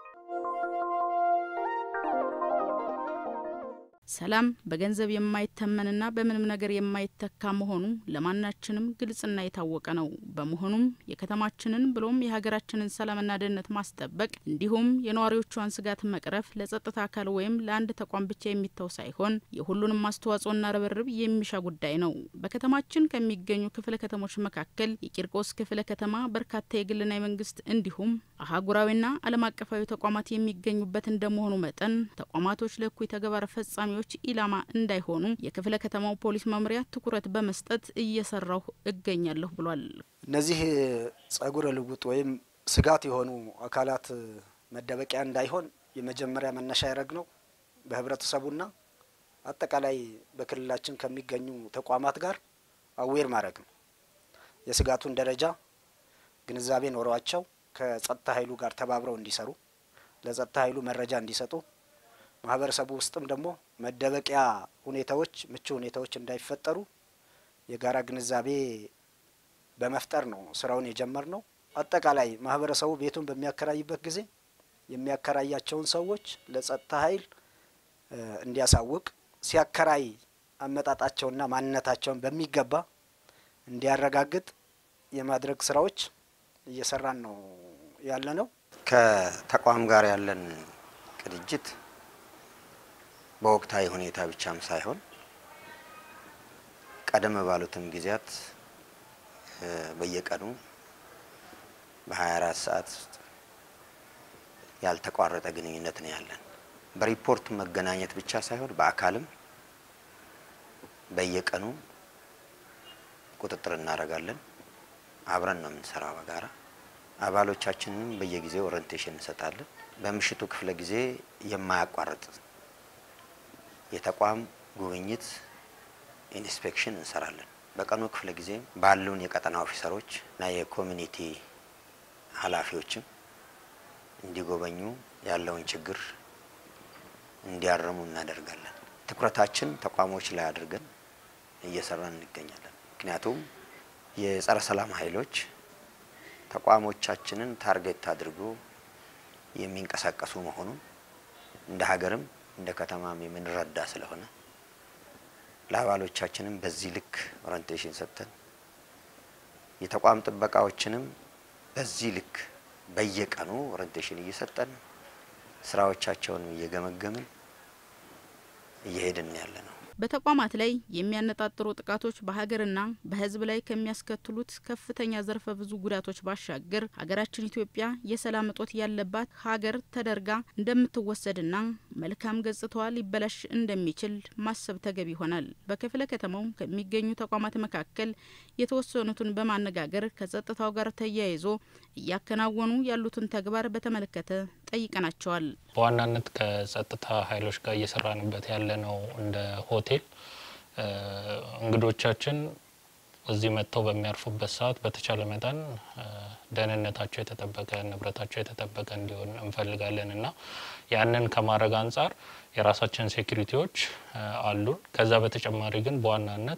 ሰላም በገንዘብ የማይተመንና በምንም ነገር የማይተካ መሆኑ ለማናችንም ግልጽና የታወቀ ነው። በመሆኑም የከተማችንን ብሎም የሀገራችንን ሰላምና ደህንነት ማስጠበቅ እንዲሁም የነዋሪዎቿን ስጋት መቅረፍ ለጸጥታ አካል ወይም ለአንድ ተቋም ብቻ የሚተው ሳይሆን የሁሉንም አስተዋጽኦና ርብርብ የሚሻ ጉዳይ ነው። በከተማችን ከሚገኙ ክፍለ ከተሞች መካከል የቂርቆስ ክፍለ ከተማ በርካታ የግልና የመንግስት እንዲሁም አህጉራዊና ዓለም አቀፋዊ ተቋማት የሚገኙበት እንደመሆኑ መጠን ተቋማቶች ለእኩይ ተግባር ፈጻሚ ች ኢላማ እንዳይሆኑ የክፍለ ከተማው ፖሊስ መምሪያ ትኩረት በመስጠት እየሰራሁ እገኛለሁ ብሏል። እነዚህ ጸጉረ ልውጥ ወይም ስጋት የሆኑ አካላት መደበቂያ እንዳይሆን የመጀመሪያ መነሻ ያደረግ ነው በህብረተሰቡና አጠቃላይ በክልላችን ከሚገኙ ተቋማት ጋር አዌር ማድረግ ነው። የስጋቱን ደረጃ ግንዛቤ ኖሯቸው ከጸጥታ ኃይሉ ጋር ተባብረው እንዲሰሩ ለጸጥታ ኃይሉ መረጃ እንዲሰጡ ማህበረሰቡ ውስጥም ደግሞ መደበቂያ ሁኔታዎች፣ ምቹ ሁኔታዎች እንዳይፈጠሩ የጋራ ግንዛቤ በመፍጠር ነው ስራውን የጀመር ነው። አጠቃላይ ማህበረሰቡ ቤቱን በሚያከራይበት ጊዜ የሚያከራያቸውን ሰዎች ለጸጥታ ኃይል እንዲያሳውቅ ሲያከራይ አመጣጣቸውና ማንነታቸውን በሚገባ እንዲያረጋግጥ የማድረግ ስራዎች እየሰራን ነው ያለ ነው። ከተቋም ጋር ያለን ቅንጅት በወቅታዊ ሁኔታ ብቻም ሳይሆን ቀደም ባሉትም ጊዜያት በየቀኑ በ24 ሰዓት ውስጥ ያልተቋረጠ ግንኙነት ነው ያለን። በሪፖርት መገናኘት ብቻ ሳይሆን በአካልም በየቀኑ ቁጥጥር እናደርጋለን። አብረን ነው የምንሰራው በጋራ አባሎቻችንንም በየጊዜው ኦሪንቴሽን እንሰጣለን። በምሽቱ ክፍለ ጊዜ የማያቋርጥ የተቋም ጉብኝት ኢንስፔክሽን እንሰራለን። በቀኑ ክፍለ ጊዜ ባሉን የቀጠና ኦፊሰሮች እና የኮሚኒቲ ኃላፊዎችም እንዲጎበኙ ያለውን ችግር እንዲያረሙ እናደርጋለን። ትኩረታችን ተቋሞች ላይ አድርገን እየሰራን እንገኛለን። ምክንያቱም የጸረ ሰላም ኃይሎች ተቋሞቻችንን ታርጌት አድርጎ የሚንቀሳቀሱ መሆኑን እንደ ሀገርም እንደ ከተማም የምንረዳ ስለሆነ ለአባሎቻችንም በዚህ ልክ ኦሪንቴሽን ሰጥተን የተቋም ጥበቃዎችንም በዚህ ልክ በየቀኑ ኦሪንቴሽን እየሰጠን ስራዎቻቸውንም እየገመገምን እየሄድን ያለ ነው። በተቋማት ላይ የሚያነጣጥሩ ጥቃቶች በሀገርና በሕዝብ ላይ ከሚያስከትሉት ከፍተኛ ዘርፈ ብዙ ጉዳቶች ባሻገር ሀገራችን ኢትዮጵያ የሰላም እጦት ያለባት ሀገር ተደርጋ እንደምትወሰድና መልካም ገጽታዋ ሊበላሽ እንደሚችል ማሰብ ተገቢ ይሆናል። በክፍለ ከተማው ከሚገኙ ተቋማት መካከል የተወሰኑትን በማነጋገር ከጸጥታው ጋር ተያይዞ እያከናወኑ ያሉትን ተግባር በተመለከተ ጠይቀናቸዋል። በዋናነት ከጸጥታ ኃይሎች ጋር እየሰራንበት ያለ ነው እንደ ሆቴል እንግዶቻችን እዚህ መጥተው በሚያርፉበት ሰዓት በተቻለ መጠን ደህንነታቸው የተጠበቀ ንብረታቸው የተጠበቀ እንዲሆን እንፈልጋለን እና ያንን ከማድረግ አንጻር የራሳችን ሴኩሪቲዎች አሉን። ከዛ በተጨማሪ ግን በዋናነት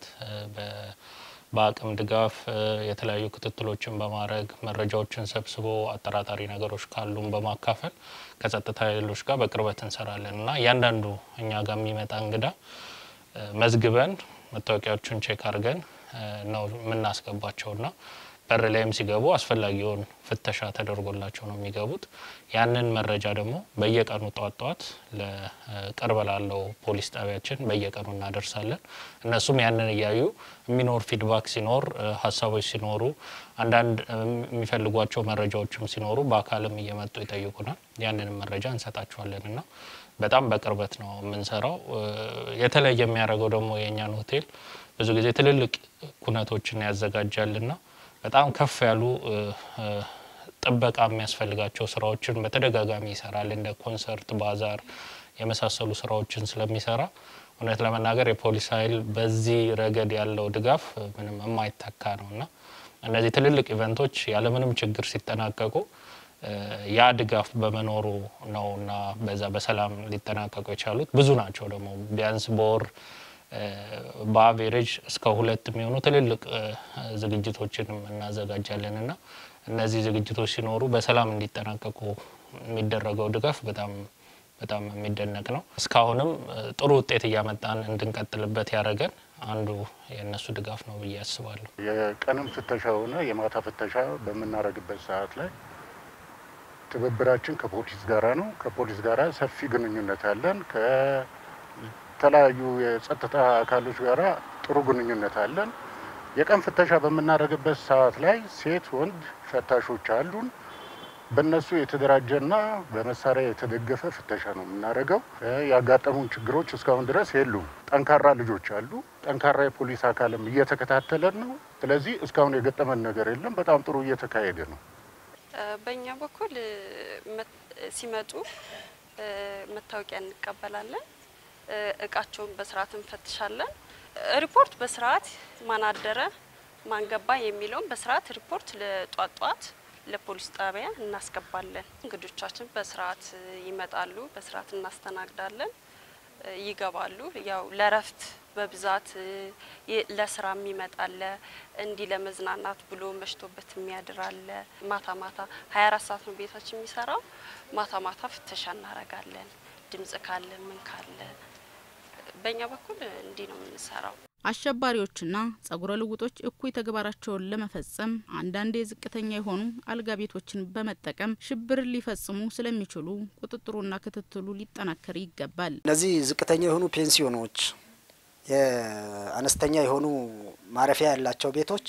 በአቅም ድጋፍ የተለያዩ ክትትሎችን በማድረግ መረጃዎችን ሰብስቦ አጠራጣሪ ነገሮች ካሉን በማካፈል ከጸጥታ ኃይሎች ጋር በቅርበት እንሰራለን እና እያንዳንዱ እኛ ጋር የሚመጣ እንግዳ መዝግበን መታወቂያዎቹን ቼክ አድርገን ነው የምናስገባቸውና በር ላይም ሲገቡ አስፈላጊውን ፍተሻ ተደርጎላቸው ነው የሚገቡት። ያንን መረጃ ደግሞ በየቀኑ ጠዋት ጠዋት ለቅርብ ላለው ፖሊስ ጣቢያችን በየቀኑ እናደርሳለን። እነሱም ያንን እያዩ የሚኖር ፊድባክ ሲኖር፣ ሀሳቦች ሲኖሩ፣ አንዳንድ የሚፈልጓቸው መረጃዎችም ሲኖሩ በአካልም እየመጡ ይጠይቁናል። ያንንም መረጃ እንሰጣቸዋለን እና በጣም በቅርበት ነው የምንሰራው። የተለየ የሚያደርገው ደግሞ የእኛን ሆቴል ብዙ ጊዜ ትልልቅ ኩነቶችን ያዘጋጃልና በጣም ከፍ ያሉ ጥበቃ የሚያስፈልጋቸው ስራዎችን በተደጋጋሚ ይሰራል። እንደ ኮንሰርት፣ ባዛር የመሳሰሉ ስራዎችን ስለሚሰራ እውነት ለመናገር የፖሊስ ኃይል በዚህ ረገድ ያለው ድጋፍ ምንም የማይተካ ነው እና እነዚህ ትልልቅ ኢቨንቶች ያለምንም ችግር ሲጠናቀቁ ያ ድጋፍ በመኖሩ ነው እና በዛ በሰላም ሊጠናቀቁ የቻሉት ብዙ ናቸው። ደግሞ ቢያንስ በወር በአቬሬጅ እስከ ሁለት የሚሆኑ ትልልቅ ዝግጅቶችንም እናዘጋጃለን እና እነዚህ ዝግጅቶች ሲኖሩ በሰላም እንዲጠናቀቁ የሚደረገው ድጋፍ በጣም በጣም የሚደነቅ ነው። እስካሁንም ጥሩ ውጤት እያመጣን እንድንቀጥልበት ያደረገን አንዱ የእነሱ ድጋፍ ነው ብዬ አስባለሁ። የቀንም ፍተሻ ሆነ የማታ ፍተሻ በምናደርግበት ሰዓት ላይ ትብብራችን ከፖሊስ ጋራ ነው። ከፖሊስ ጋራ ሰፊ ግንኙነት አለን። ከተለያዩ የጸጥታ አካሎች ጋራ ጥሩ ግንኙነት አለን። የቀን ፍተሻ በምናደርግበት ሰዓት ላይ ሴት፣ ወንድ ፈታሾች አሉን። በእነሱ የተደራጀና በመሳሪያ የተደገፈ ፍተሻ ነው የምናደርገው። ያጋጠሙን ችግሮች እስካሁን ድረስ የሉም። ጠንካራ ልጆች አሉ። ጠንካራ የፖሊስ አካልም እየተከታተለን ነው። ስለዚህ እስካሁን የገጠመን ነገር የለም። በጣም ጥሩ እየተካሄደ ነው። በእኛ በኩል ሲመጡ መታወቂያ እንቀበላለን። እቃቸውን በስርዓት እንፈትሻለን። ሪፖርት በስርዓት ማን አደረ ማን ገባ የሚለውን በስርዓት ሪፖርት ለጧት ጧት ለፖሊስ ጣቢያ እናስገባለን። እንግዶቻችን በስርዓት ይመጣሉ፣ በስርዓት እናስተናግዳለን፣ ይገባሉ። ያው ለረፍት በብዛት ለስራ የሚመጣለ እንዲህ ለመዝናናት ብሎ መሽቶበት የሚያድር አለ። ማታ ማታ ሀያ አራት ሰዓት ነው ቤታችን የሚሰራው። ማታ ማታ ፍተሻ እናረጋለን። ድምጽ ካለ ምን ካለ በእኛ በኩል እንዲህ ነው የምንሰራው። አሸባሪዎችና ጸጉረ ልውጦች እኩይ ተግባራቸውን ለመፈጸም አንዳንዴ ዝቅተኛ የሆኑ አልጋ ቤቶችን በመጠቀም ሽብር ሊፈጽሙ ስለሚችሉ ቁጥጥሩና ክትትሉ ሊጠናከር ይገባል። እነዚህ ዝቅተኛ የሆኑ ፔንሲዮኖች፣ የአነስተኛ የሆኑ ማረፊያ ያላቸው ቤቶች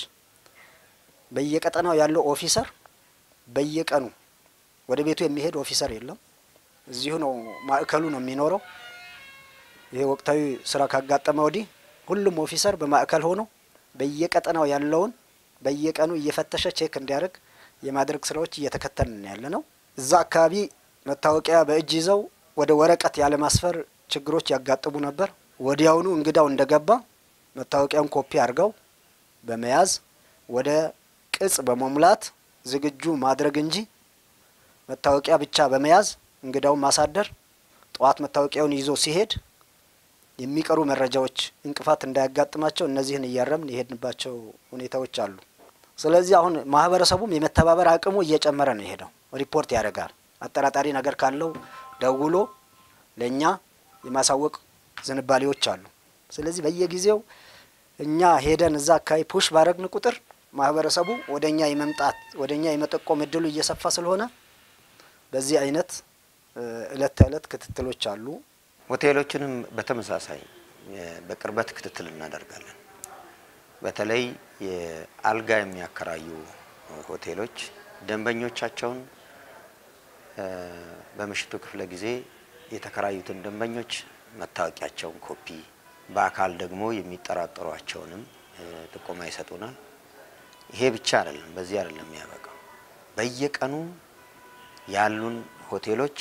በየቀጠናው ያለው ኦፊሰር በየቀኑ ወደ ቤቱ የሚሄድ ኦፊሰር የለም። እዚሁ ነው ማዕከሉ ነው የሚኖረው። ይሄ ወቅታዊ ስራ ካጋጠመ ወዲህ ሁሉም ኦፊሰር በማዕከል ሆኖ በየቀጠናው ያለውን በየቀኑ እየፈተሸ ቼክ እንዲያደርግ የማድረግ ስራዎች እየተከተልን ያለ ነው። እዛ አካባቢ መታወቂያ በእጅ ይዘው ወደ ወረቀት ያለማስፈር ችግሮች ያጋጥሙ ነበር። ወዲያውኑ እንግዳው እንደገባ መታወቂያውን ኮፒ አድርገው በመያዝ ወደ ቅጽ በመሙላት ዝግጁ ማድረግ እንጂ መታወቂያ ብቻ በመያዝ እንግዳውን ማሳደር ጠዋት መታወቂያውን ይዞ ሲሄድ የሚቀሩ መረጃዎች እንቅፋት እንዳያጋጥማቸው እነዚህን እያረምን የሄድንባቸው ሁኔታዎች አሉ። ስለዚህ አሁን ማህበረሰቡም የመተባበር አቅሙ እየጨመረ ነው የሄደው። ሪፖርት ያደርጋል። አጠራጣሪ ነገር ካለው ደውሎ ለእኛ የማሳወቅ ዝንባሌዎች አሉ። ስለዚህ በየጊዜው እኛ ሄደን እዛ አካባቢ ፑሽ ባረግን ቁጥር ማህበረሰቡ ወደ እኛ የመምጣት ወደ እኛ የመጠቆም እድሉ እየሰፋ ስለሆነ በዚህ አይነት እለት ተእለት ክትትሎች አሉ። ሆቴሎችንም በተመሳሳይ በቅርበት ክትትል እናደርጋለን። በተለይ የአልጋ የሚያከራዩ ሆቴሎች ደንበኞቻቸውን በምሽቱ ክፍለ ጊዜ የተከራዩትን ደንበኞች መታወቂያቸውን ኮፒ፣ በአካል ደግሞ የሚጠራጠሯቸውንም ጥቆማ ይሰጡናል። ይሄ ብቻ አይደለም፣ በዚህ አይደለም የሚያበቃው። በየቀኑ ያሉን ሆቴሎች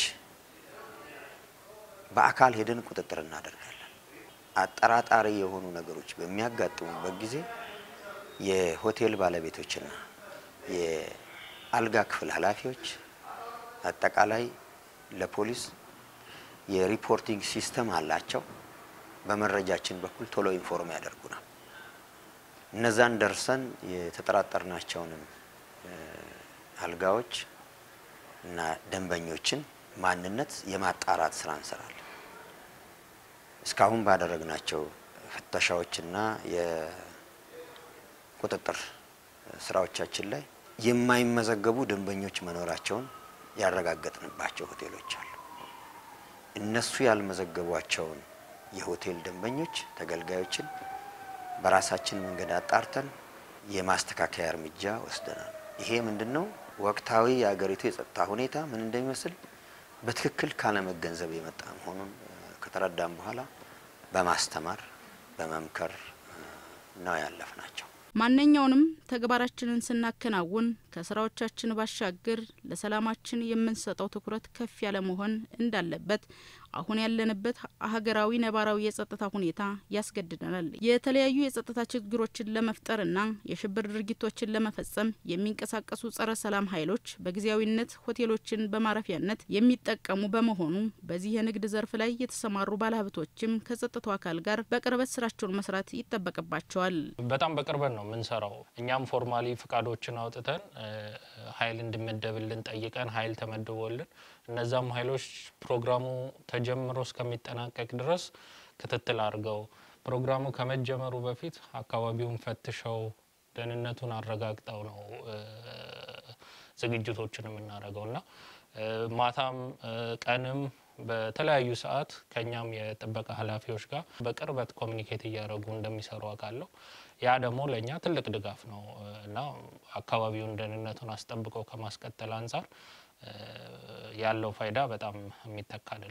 በአካል ሄደን ቁጥጥር እናደርጋለን። አጠራጣሪ የሆኑ ነገሮች በሚያጋጥሙበት ጊዜ የሆቴል ባለቤቶችና የአልጋ ክፍል ኃላፊዎች አጠቃላይ ለፖሊስ የሪፖርቲንግ ሲስተም አላቸው። በመረጃችን በኩል ቶሎ ኢንፎርም ያደርጉናል። እነዛን ደርሰን የተጠራጠርናቸውንም አልጋዎች እና ደንበኞችን ማንነት የማጣራት ስራ እንሰራለን። እስካሁን ባደረግናቸው ፍተሻዎችና የቁጥጥር ስራዎቻችን ላይ የማይመዘገቡ ደንበኞች መኖራቸውን ያረጋገጥንባቸው ሆቴሎች አሉ። እነሱ ያልመዘገቧቸውን የሆቴል ደንበኞች ተገልጋዮችን በራሳችን መንገድ አጣርተን የማስተካከያ እርምጃ ወስደናል። ይሄ ምንድን ነው? ወቅታዊ የአገሪቱ የጸጥታ ሁኔታ ምን እንደሚመስል በትክክል ካለመገንዘብ የመጣ መሆኑን ከተረዳም በኋላ በማስተማር በመምከር ነው ያለፍ ናቸው። ማንኛውንም ተግባራችንን ስናከናውን ከስራዎቻችን ባሻገር ለሰላማችን የምንሰጠው ትኩረት ከፍ ያለ መሆን እንዳለበት አሁን ያለንበት ሀገራዊ ነባራዊ የጸጥታ ሁኔታ ያስገድደናል። የተለያዩ የጸጥታ ችግሮችን ለመፍጠርና የሽብር ድርጊቶችን ለመፈጸም የሚንቀሳቀሱ ጸረ ሰላም ኃይሎች በጊዜያዊነት ሆቴሎችን በማረፊያነት የሚጠቀሙ በመሆኑ በዚህ የንግድ ዘርፍ ላይ የተሰማሩ ባለሀብቶችም ከጸጥታው አካል ጋር በቅርበት ስራቸውን መስራት ይጠበቅባቸዋል። በጣም በቅርበት ነው የምንሰራው። እኛም ፎርማሊ ፍቃዶችን አውጥተን ኃይል እንዲመደብልን ጠይቀን ኃይል ተመድቦልን እነዛም ኃይሎች ፕሮግራሙ ተጀምሮ እስከሚጠናቀቅ ድረስ ክትትል አድርገው ፕሮግራሙ ከመጀመሩ በፊት አካባቢውን ፈትሸው ደህንነቱን አረጋግጠው ነው ዝግጅቶችን የምናደርገው እና ማታም ቀንም በተለያዩ ሰዓት ከኛም የጥበቃ ኃላፊዎች ጋር በቅርበት ኮሚኒኬት እያደረጉ እንደሚሰሩ አውቃለሁ። ያ ደግሞ ለእኛ ትልቅ ድጋፍ ነው እና አካባቢውን ደህንነቱን አስጠብቀው ከማስቀጠል አንጻር ያለው ፋይዳ በጣም የሚተካ አይደለም።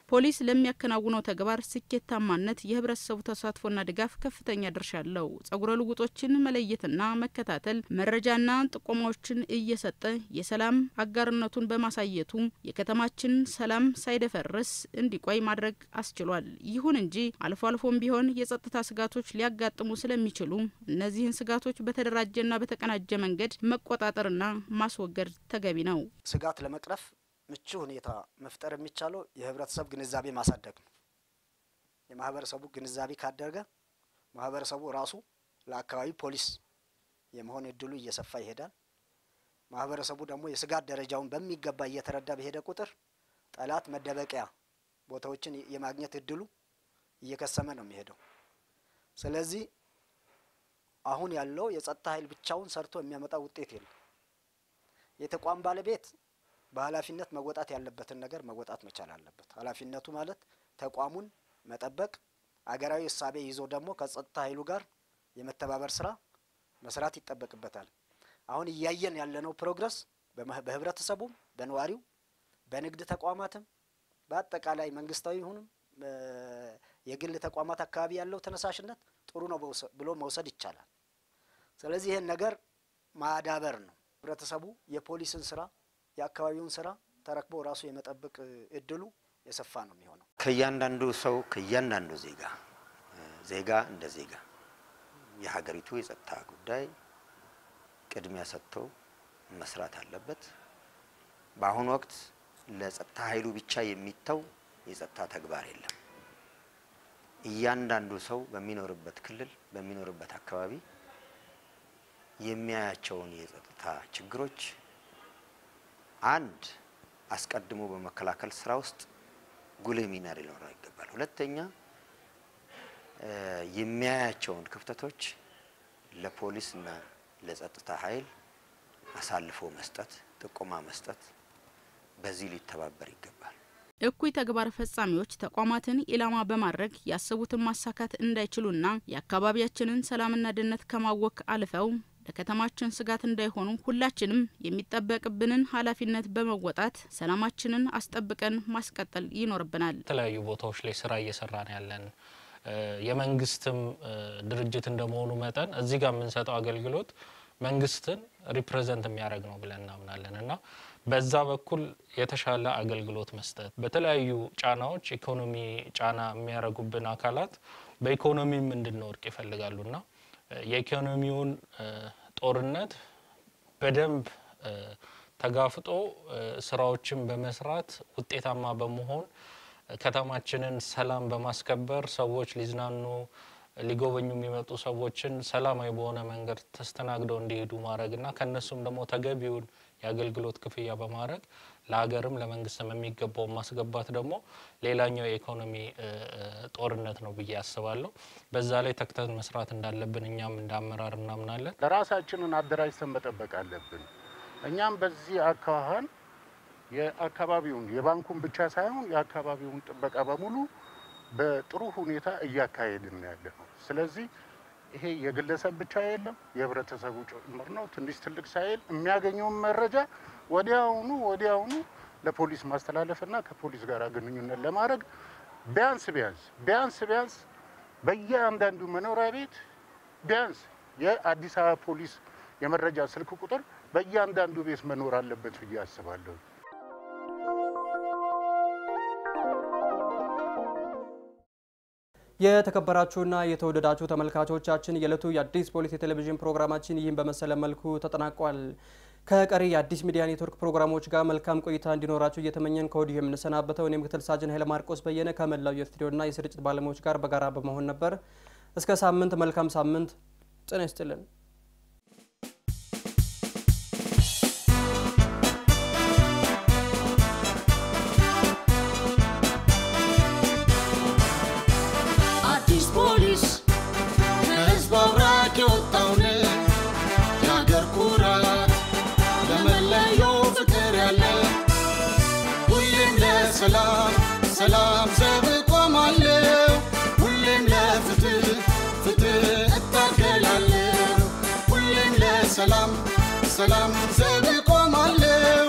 ፖሊስ ለሚያከናውነው ተግባር ስኬታማነት የህብረተሰቡ ተሳትፎና ድጋፍ ከፍተኛ ድርሻ አለው። ጸጉረ ልውጦችን መለየትና መከታተል፣ መረጃና ጥቆማዎችን እየሰጠ የሰላም አጋርነቱን በማሳየቱ የከተማችን ሰላም ሳይደፈርስ እንዲቆይ ማድረግ አስችሏል። ይሁን እንጂ አልፎ አልፎም ቢሆን የጸጥታ ስጋቶች ሊያጋጥሙ ስለሚችሉ እነዚህን ስጋቶች በተደራጀና በተቀናጀ መንገድ መቆጣጠርና ማስወገድ ተገቢ ነው። ስጋት ለመቅረፍ ምቹ ሁኔታ መፍጠር የሚቻለው የህብረተሰብ ግንዛቤ ማሳደግ ነው። የማህበረሰቡ ግንዛቤ ካደረገ ማህበረሰቡ ራሱ ለአካባቢ ፖሊስ የመሆን እድሉ እየሰፋ ይሄዳል። ማህበረሰቡ ደግሞ የስጋት ደረጃውን በሚገባ እየተረዳ በሄደ ቁጥር ጠላት መደበቂያ ቦታዎችን የማግኘት እድሉ እየከሰመ ነው የሚሄደው። ስለዚህ አሁን ያለው የጸጥታ ኃይል ብቻውን ሰርቶ የሚያመጣ ውጤት የለም። የተቋም ባለቤት በኃላፊነት መወጣት ያለበትን ነገር መወጣት መቻል አለበት። ኃላፊነቱ ማለት ተቋሙን መጠበቅ፣ አገራዊ እሳቤ ይዞ ደግሞ ከጸጥታ ኃይሉ ጋር የመተባበር ስራ መስራት ይጠበቅበታል። አሁን እያየን ያለነው ፕሮግረስ በህብረተሰቡም፣ በነዋሪው፣ በንግድ ተቋማትም በአጠቃላይ መንግስታዊ ይሁንም የግል ተቋማት አካባቢ ያለው ተነሳሽነት ጥሩ ነው ብሎ መውሰድ ይቻላል። ስለዚህ ይህን ነገር ማዳበር ነው። ህብረተሰቡ የፖሊስን ስራ የአካባቢውን ስራ ተረክቦ ራሱ የመጠበቅ እድሉ የሰፋ ነው የሚሆነው። ከእያንዳንዱ ሰው ከእያንዳንዱ ዜጋ ዜጋ እንደ ዜጋ የሀገሪቱ የጸጥታ ጉዳይ ቅድሚያ ሰጥቶ መስራት አለበት። በአሁኑ ወቅት ለጸጥታ ኃይሉ ብቻ የሚተው የጸጥታ ተግባር የለም። እያንዳንዱ ሰው በሚኖርበት ክልል በሚኖርበት አካባቢ የሚያያቸውን የጸጥታ ችግሮች አንድ አስቀድሞ በመከላከል ስራ ውስጥ ጉልህ ሚና ሊኖረው ይገባል። ሁለተኛ የሚያያቸውን ክፍተቶች ለፖሊስና ለጸጥታ ኃይል አሳልፎ መስጠት፣ ጥቆማ መስጠት፣ በዚህ ሊተባበር ይገባል። እኩይ ተግባር ፈጻሚዎች ተቋማትን ኢላማ በማድረግ ያሰቡትን ማሳካት እንዳይችሉና የአካባቢያችንን ሰላምና ደህንነት ከማወክ አልፈው ለከተማችን ስጋት እንዳይሆኑ ሁላችንም የሚጠበቅብንን ኃላፊነት በመወጣት ሰላማችንን አስጠብቀን ማስቀጠል ይኖርብናል። የተለያዩ ቦታዎች ላይ ስራ እየሰራን ያለን የመንግስትም ድርጅት እንደመሆኑ መጠን እዚህ ጋር የምንሰጠው አገልግሎት መንግስትን ሪፕሬዘንት የሚያደርግ ነው ብለን እናምናለን እና በዛ በኩል የተሻለ አገልግሎት መስጠት በተለያዩ ጫናዎች ኢኮኖሚ ጫና የሚያደርጉብን አካላት በኢኮኖሚም እንድንወድቅ ይፈልጋሉና የኢኮኖሚውን ጦርነት በደንብ ተጋፍጦ ስራዎችን በመስራት ውጤታማ በመሆን ከተማችንን ሰላም በማስከበር ሰዎች ሊዝናኑ ሊጎበኙ የሚመጡ ሰዎችን ሰላማዊ በሆነ መንገድ ተስተናግደው እንዲሄዱ ማድረግና ከእነሱም ደግሞ ተገቢውን የአገልግሎት ክፍያ በማድረግ ለሀገርም ለመንግስትም የሚገባውን ማስገባት ደግሞ ሌላኛው የኢኮኖሚ ጦርነት ነው ብዬ አስባለሁ። በዛ ላይ ተክተን መስራት እንዳለብን እኛም እንደ አመራር እናምናለን። ለራሳችንን አደራጅተን መጠበቅ አለብን። እኛም በዚህ አካባህን የአካባቢውን የባንኩን ብቻ ሳይሆን የአካባቢውን ጥበቃ በሙሉ በጥሩ ሁኔታ እያካሄድን ያለ ነው። ስለዚህ ይሄ የግለሰብ ብቻ የለም የህብረተሰቡ ጭምር ነው። ትንሽ ትልቅ ሳይል የሚያገኘውን መረጃ ወዲያውኑ ወዲያውኑ ለፖሊስ ማስተላለፍና ከፖሊስ ጋር ግንኙነት ለማድረግ ቢያንስ ቢያንስ ቢያንስ ቢያንስ በየአንዳንዱ መኖሪያ ቤት ቢያንስ የአዲስ አበባ ፖሊስ የመረጃ ስልክ ቁጥር በእያንዳንዱ ቤት መኖር አለበት ብዬ አስባለሁ። የተከበራችሁና የተወደዳችሁ ተመልካቾቻችን የዕለቱ የአዲስ ፖሊስ የቴሌቪዥን ፕሮግራማችን ይህን በመሰለ መልኩ ተጠናቋል። ከቀሪ የአዲስ ሚዲያ ኔትወርክ ፕሮግራሞች ጋር መልካም ቆይታ እንዲኖራችሁ እየተመኘን ከወዲሁ የምንሰናበተው እኔ ምክትል ሳጅን ኃይለ ማርቆስ በየነ ከመላው የስቱዲዮና የስርጭት ባለሙያዎች ጋር በጋራ በመሆን ነበር። እስከ ሳምንት መልካም ሳምንት። ጤና ይስጥልን። አዲስ ፖሊስ ከህዝብ አብራክ የወጣውን የአገር ኩራት ለመለየው ፍቅር ያለ ሁሌም ለሰላም ሰላም ዘብ እቆማለሁ ሁሌም ለፍትህ ፍትህ እታገላለሁ ሁሌም ለሰላም ሰላም ዘብ እቆማለሁ